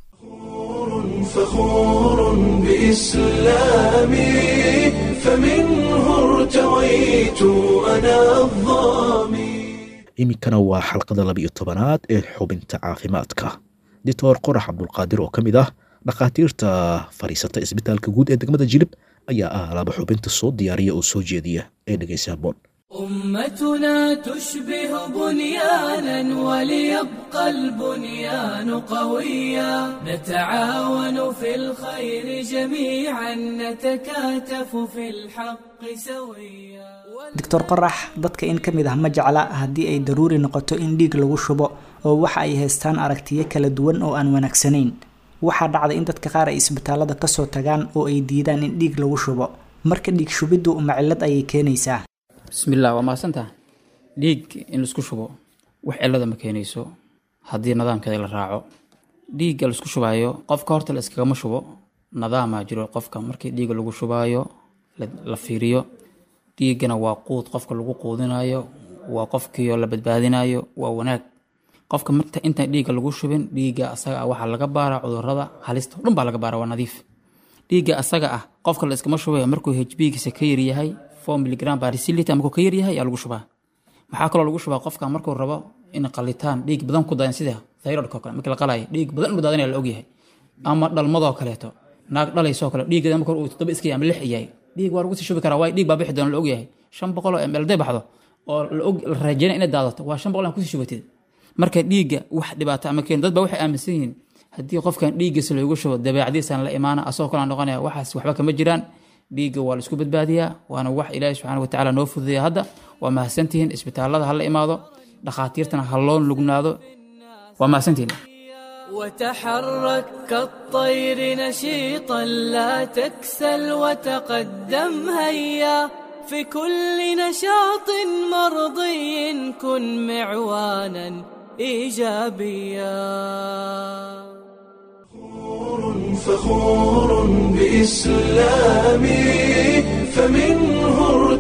فخور بإسلامي فمنه ارتويت أنا الظامي iminkana waa xalqada laba iyo tobanaad ee xubinta caafimaadka doctor qorax cabdulqaadir oo ka mid ah dhakhaatiirta fadhiisata isbitaalka guud ee degmada jilib ayaa ah laba xubinta soo diyaariya oo soo jeediya ee dhegeysa haboon أمتنا تشبه بنيانا وليبقى البنيان قويا نتعاون في الخير جميعا نتكاتف في الحق سويا doctor qorax dadka in ka mid ah ma jecla haddii ay daruuri noqoto in dhiig lagu shubo oo waxa ay haystaan aragtiyo kala duwan oo aan wanaagsanayn waxaa dhacda in dadka qaar ay isbitaalada kasoo tagaan oo ay diidaan in dhiig lagu shubo marka dhiig shubiddu uma cillad ayay keenaysaa bismillaah waa mahadsantaha dhiig in laisku shubo wax cillada ma keenayso haddii nidaamkeeda la raaco dhiigga laisku shubaayo qofka horta la iskagama shubo nadaamaa jiro qofka markii dhiigga lagu shubaayo la fiiriyo dhiiggana waa quud qofka lagu quudinayo waa qofkiio la badbaadinayo waa wanaag qofka marta intaan dhiigga lagu shubin dhiigga asaga ah waxaa laga baaraa cudurada halista o dhan baa laga baara waa nadiif dhiigga asaga ah qofka la iskama shubaya markuu hbgiisa ka yaryahay four miligram barisilita markuu ka yaryahay ayaa lagu shubaa maxaa kaloo lagu shubaa qofka markuu rabo in qalitaan dhiig badan ku dayan sida thyroidka oo kale markii la qalaayo dhiig badan inuu daadanaya la ogyahay ama dhalmadoo kaleeto naag dhalaysoo kale dhiiggeeda marka uu toddoba iska yahay ama lix yahay dhiig waa lagu sii shubi karaa waayo dhiig baa bixi doona la ogyahay shan boqol oo ml day baxdo oo la og la raajeyna inay daadato waa shan boqol aan kusii shubatid marka dhiigga wax dhibaato ama keeno dad baa waxay aaminsan yihiin haddii qofkan dhiiggiisa loogu shubo dabeecadiisaan la imaana asagoo kale aan noqonaya waxaas waxba kama jiraan dhiigga waa la isku badbaadiyaa waana wax ilaahi subxaana watacaala noo fududeeya hadda waa mahadsantihiin isbitaalada ha la imaado dhakhaatiirtana ha loo lugnaado waa mahadsantihiin وتحرك كالطير نشيطا لا تكسل وتقدم هيا في كل نشاط مرضي كن معوانا ايجابيا فخور بإسلامي فمنه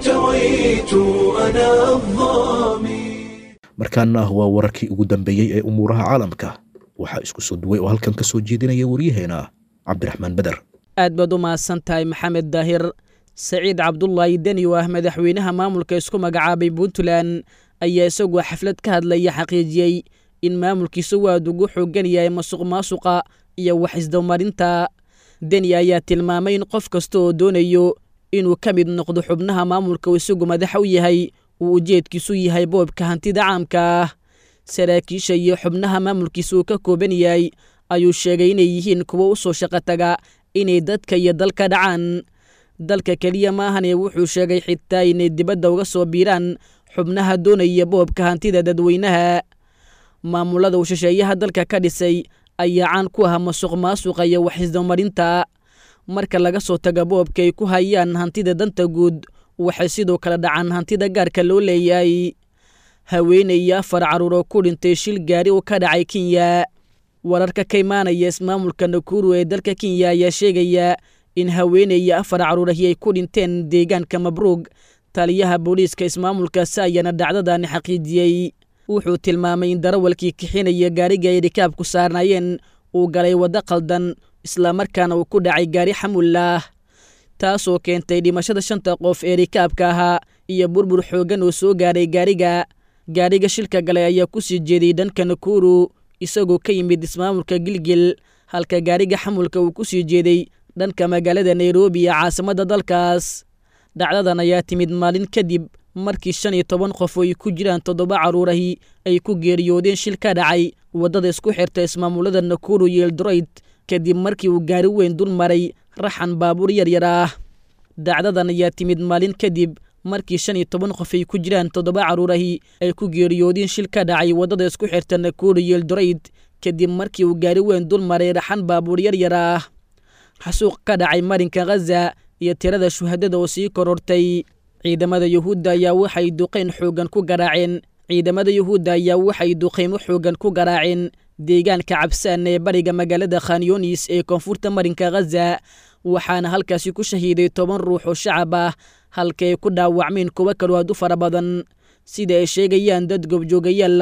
ارتويت أنا الظامي markaana waa wararkii ugu dambeeyey ee umuuraha caalamka waxaa isku soo duway oo halkan ka soo jeedinaya waryaheena cabdiraxmaan beder aad baad u mahadsan tahay maxamed daahir saciid cabdulaahi deni oo ah madaxweynaha maamulka isku magacaabay puntland ayaa isagoo xaflad ka hadlaya xaqiijiyey in maamulkiisa waad ugu xoogan yahay masuq maasuqa iyo wax isdawmarinta deni ayaa tilmaamay in qof kasta oo doonayo inuu ka mid noqdo xubnaha maamulka uu isagu madaxa u yahay uu ujeedkiisu yahay boobka hantida caamka ah saraakiisha iyo xubnaha maamulkiisa uu ka kooban yahay ayuu sheegay inay yihiin kuwo u soo shaqo taga inay dadka iyo dalka dhacaan dalka keliya maahane wuxuu sheegay xitaa inay dibadda uga soo biiraan xubnaha doonaya boobka hantida dadweynaha maamulada uu shisheeyaha dalka ka dhisay ayaa caan ku ah masuq maasuqa iyo wax isdawmarinta marka laga soo taga boobka ay ku hayaan hantida danta guud waxay sidoo kale dhacaan hantida gaarka loo leeyahay haweeney iyo afar carruur oo ku dhintay shil gaari oo ka dhacay kenya wararka ka imaanaya ismaamulka nakuru ee dalka kenya ayaa sheegaya in haweeney iyo afar carruurahi ay ku dhinteen deegaanka mabruug taliyaha booliiska ismaamulkaasi ayaana dhacdadaani xaqiijiyey wuxuu tilmaamay in darawalkii kixinaya gaariga ay rikaabku saarnaayeen uu galay waddo qaldan islamarkaana uu ku dhacay gaari xamullaah taasoo keentay dhimashada shanta qof ee rikaabka ahaa iyo burbur xooggan oo soo gaaray gaariga gaariga shilka galay ayaa ku sii jeeday dhanka nakuru isagoo ka yimid ismaamulka gilgil halka gaariga xamulka uu ku sii jeeday dhanka magaalada nairobi ee caasimadda dalkaas dhacdadan ayaa timid maalin kadib markii shan iyo toban qof oo ay ku jiraan toddoba carruurahi ay ku geeriyoodeen shil ka dhacay waddada isku xirta ismaamulada nakuru iyo eldorayd kadib markii uu gaari weyn dul maray raxan baabuur yaryar ah dhacdadan ayaa timid maalin kadib markii shan iyo toban qof ay ku jiraan toddoba carruurahi ay ku geeriyoodeen shil ka dhacay waddada isku xirta nakuru iyo eldorayd kadib markii uu gaari weyn dul maray raxan baabuur yaryar ah xasuuq ka dhacay marinka khaza iyo tirada shuhadada oo sii korortay ciidamada yuhuudda ayaa waxay duqayn xooggan ku garaaceen ciidamada yuhuudda ayaa waxay duqaymo xooggan ku garaaceen deegaanka cabsaan ee bariga magaalada khanyunis ee koonfurta marinka khaza waxaana halkaasi ku shahiiday toban ruux oo shacab ah halka ay ku dhaawacmeen kuwo kaloo aad u fara badan sida ay sheegayaan dad goobjoogayaal ah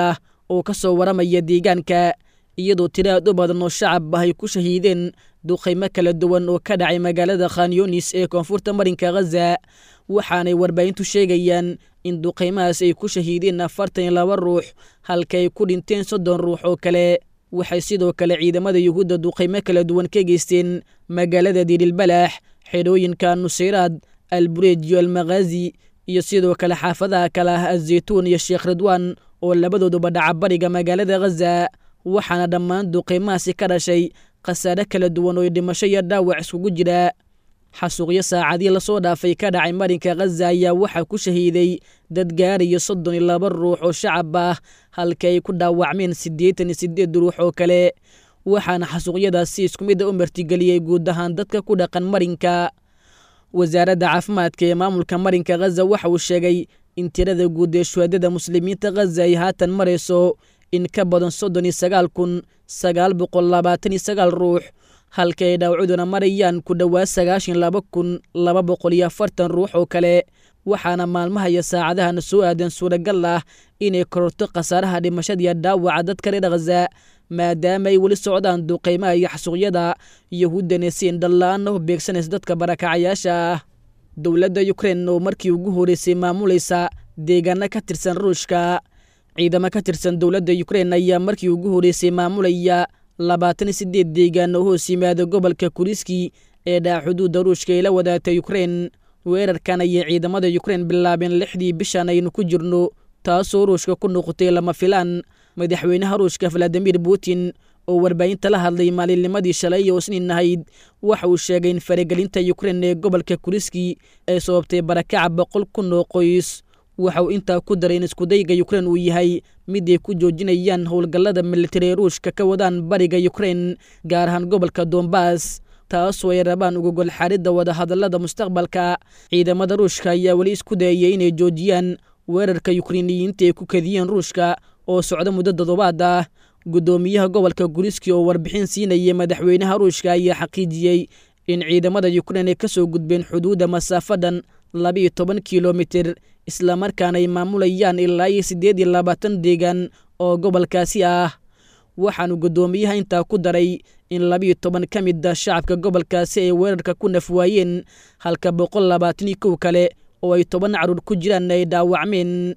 oo ka soo waramaya deegaanka iyadoo tiro aad u badan oo shacab ah ay ku shahiideen duqaymo kala duwan oo ka dhacay magaalada khanyunis ee koonfurta marinka khaza waxaanay warbaahintu sheegayaan in duqaymahaas ay ku shahiideen afartan iyo laba ruux halka ay ku dhinteen soddon ruux oo kale waxay sidoo kale ciidamada yuhuudda duqaymo kala duwan ka geysteen magaalada dirilbalaax xidhooyinka nusayraad albureej iyo almakhaazi iyo sidoo kale xaafadaha kale ah azeytuun iyo sheekh ridwaan oo labadooduba dhaca bariga magaalada khaza waxaana dhammaan duqaymahaasi ka dhashay khasaare kala duwan oo dhimasho iyo dhaawac iskugu jira xasuuqyo saacadii lasoo dhaafay ka dhacay marinka khaza ayaa waxaa ku shahiiday dad gaarayo soddon iyo laba ruux oo shacab ah halka ay ku dhaawacmeen siddeetan iyo siddeed ruux oo kale waxaana xasuuqyadaasi isku midda u martigeliyey guud ahaan dadka ku dhaqan marinka wasaaradda caafimaadka ee maamulka marinka khaza waxa uu sheegay in tirada guud ee shuhaadada muslimiinta khaza ay haatan marayso in ka badan soddon iyo sagaal kun sagaal boqol labaatan iyo sagaal ruux halka ay dhaawacuduna marayaan ku dhowaad sagaashan laba kun laba boqol iyo afartan ruux oo kale waxaana maalmaha iyo saacadahana soo aadan suuragal ah inay kororto khasaaraha dhimashadiiyo dhaawaca dadka reer khaza maadaama ay weli socdaan duqaymaha iyo xasuuqyada yahuuddana si indhala-aana u beegsanaysa dadka barakacayaasha ah dowladda ukrein oo markii ugu horreysay maamulaysa deegaano ka tirsan ruushka ciidamo ka tirsan dowladda ukrein ayaa markii ugu horreysay maamulaya labaatan iyo siddeed deegaan oo hoos yimaada gobolka kuriski ee dhaca xuduudda ruushka ay la wadaagtay ukrein weerarkan ayay ciidamada ukrein bilaabeen lixdii bishan aynu ku jirno taasoo ruushka ku noqotay lama filaan madaxweynaha ruushka valadimir putin oo warbaahinta la hadlay maalinnimadii shalay oo isniin ahayd waxa uu sheegay in faragelinta ukrein ee gobolka kuriski ay sababtay barakaca boqol kun oo qoys waxa uu intaa ku daray in iskudayga ukrein uu yahay mid ay ku joojinayaan howlgallada militari ee ruushka ka wadaan bariga ukrein gaar ahaan gobolka dombas taasoo ay rabaan ugogol xaaridda wadahadallada mustaqbalka ciidamada ruushka ayaa weli isku dayayay inay joojiyaan weerarka yukreiniyiinta ay ku kadiyeen ruushka oo socda muddo toddobaad ah guddoomiyaha gobolka guriski oo warbixin siinayay madaxweynaha ruushka ayaa xaqiijiyey in ciidamada ukrein ay ka soo gudbeen xuduudda masaafadhan labiiyo toban kilomitir islamarkaana ay maamulayaan ilaa iyo siddeed iyo labaatan deegaan oo gobolkaasi ah waxaanu guddoomiyaha intaa ku daray in labiiyo toban ka mid a shacabka gobolkaasi ay weerarka ku nafwaayeen halka boqol labaatan iyo kow kale oo ay toban caruur ku jiraan ay dhaawacmeen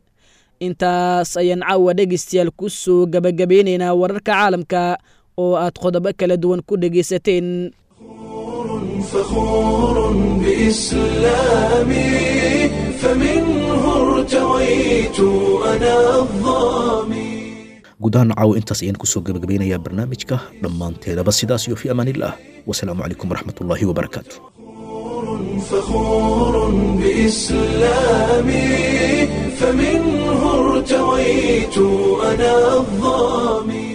intaas ayaan caawa dhegaystayaal ku soo gabagabeynaynaa wararka caalamka oo aad qodobo kala duwan ku dhegaysateen فخور بإسلامي فمنه ارتويت أنا الظامي guud ahaan caawa intaas ayaan kusoo gabagabeynayaa barnaamijka dhammaanteedaba sidaas iyo fi amaanillaah wasalaamu calaykum waraxmatullaahi wabarakaatu فخور بإسلامي فمنه ارتويت أنا الظامي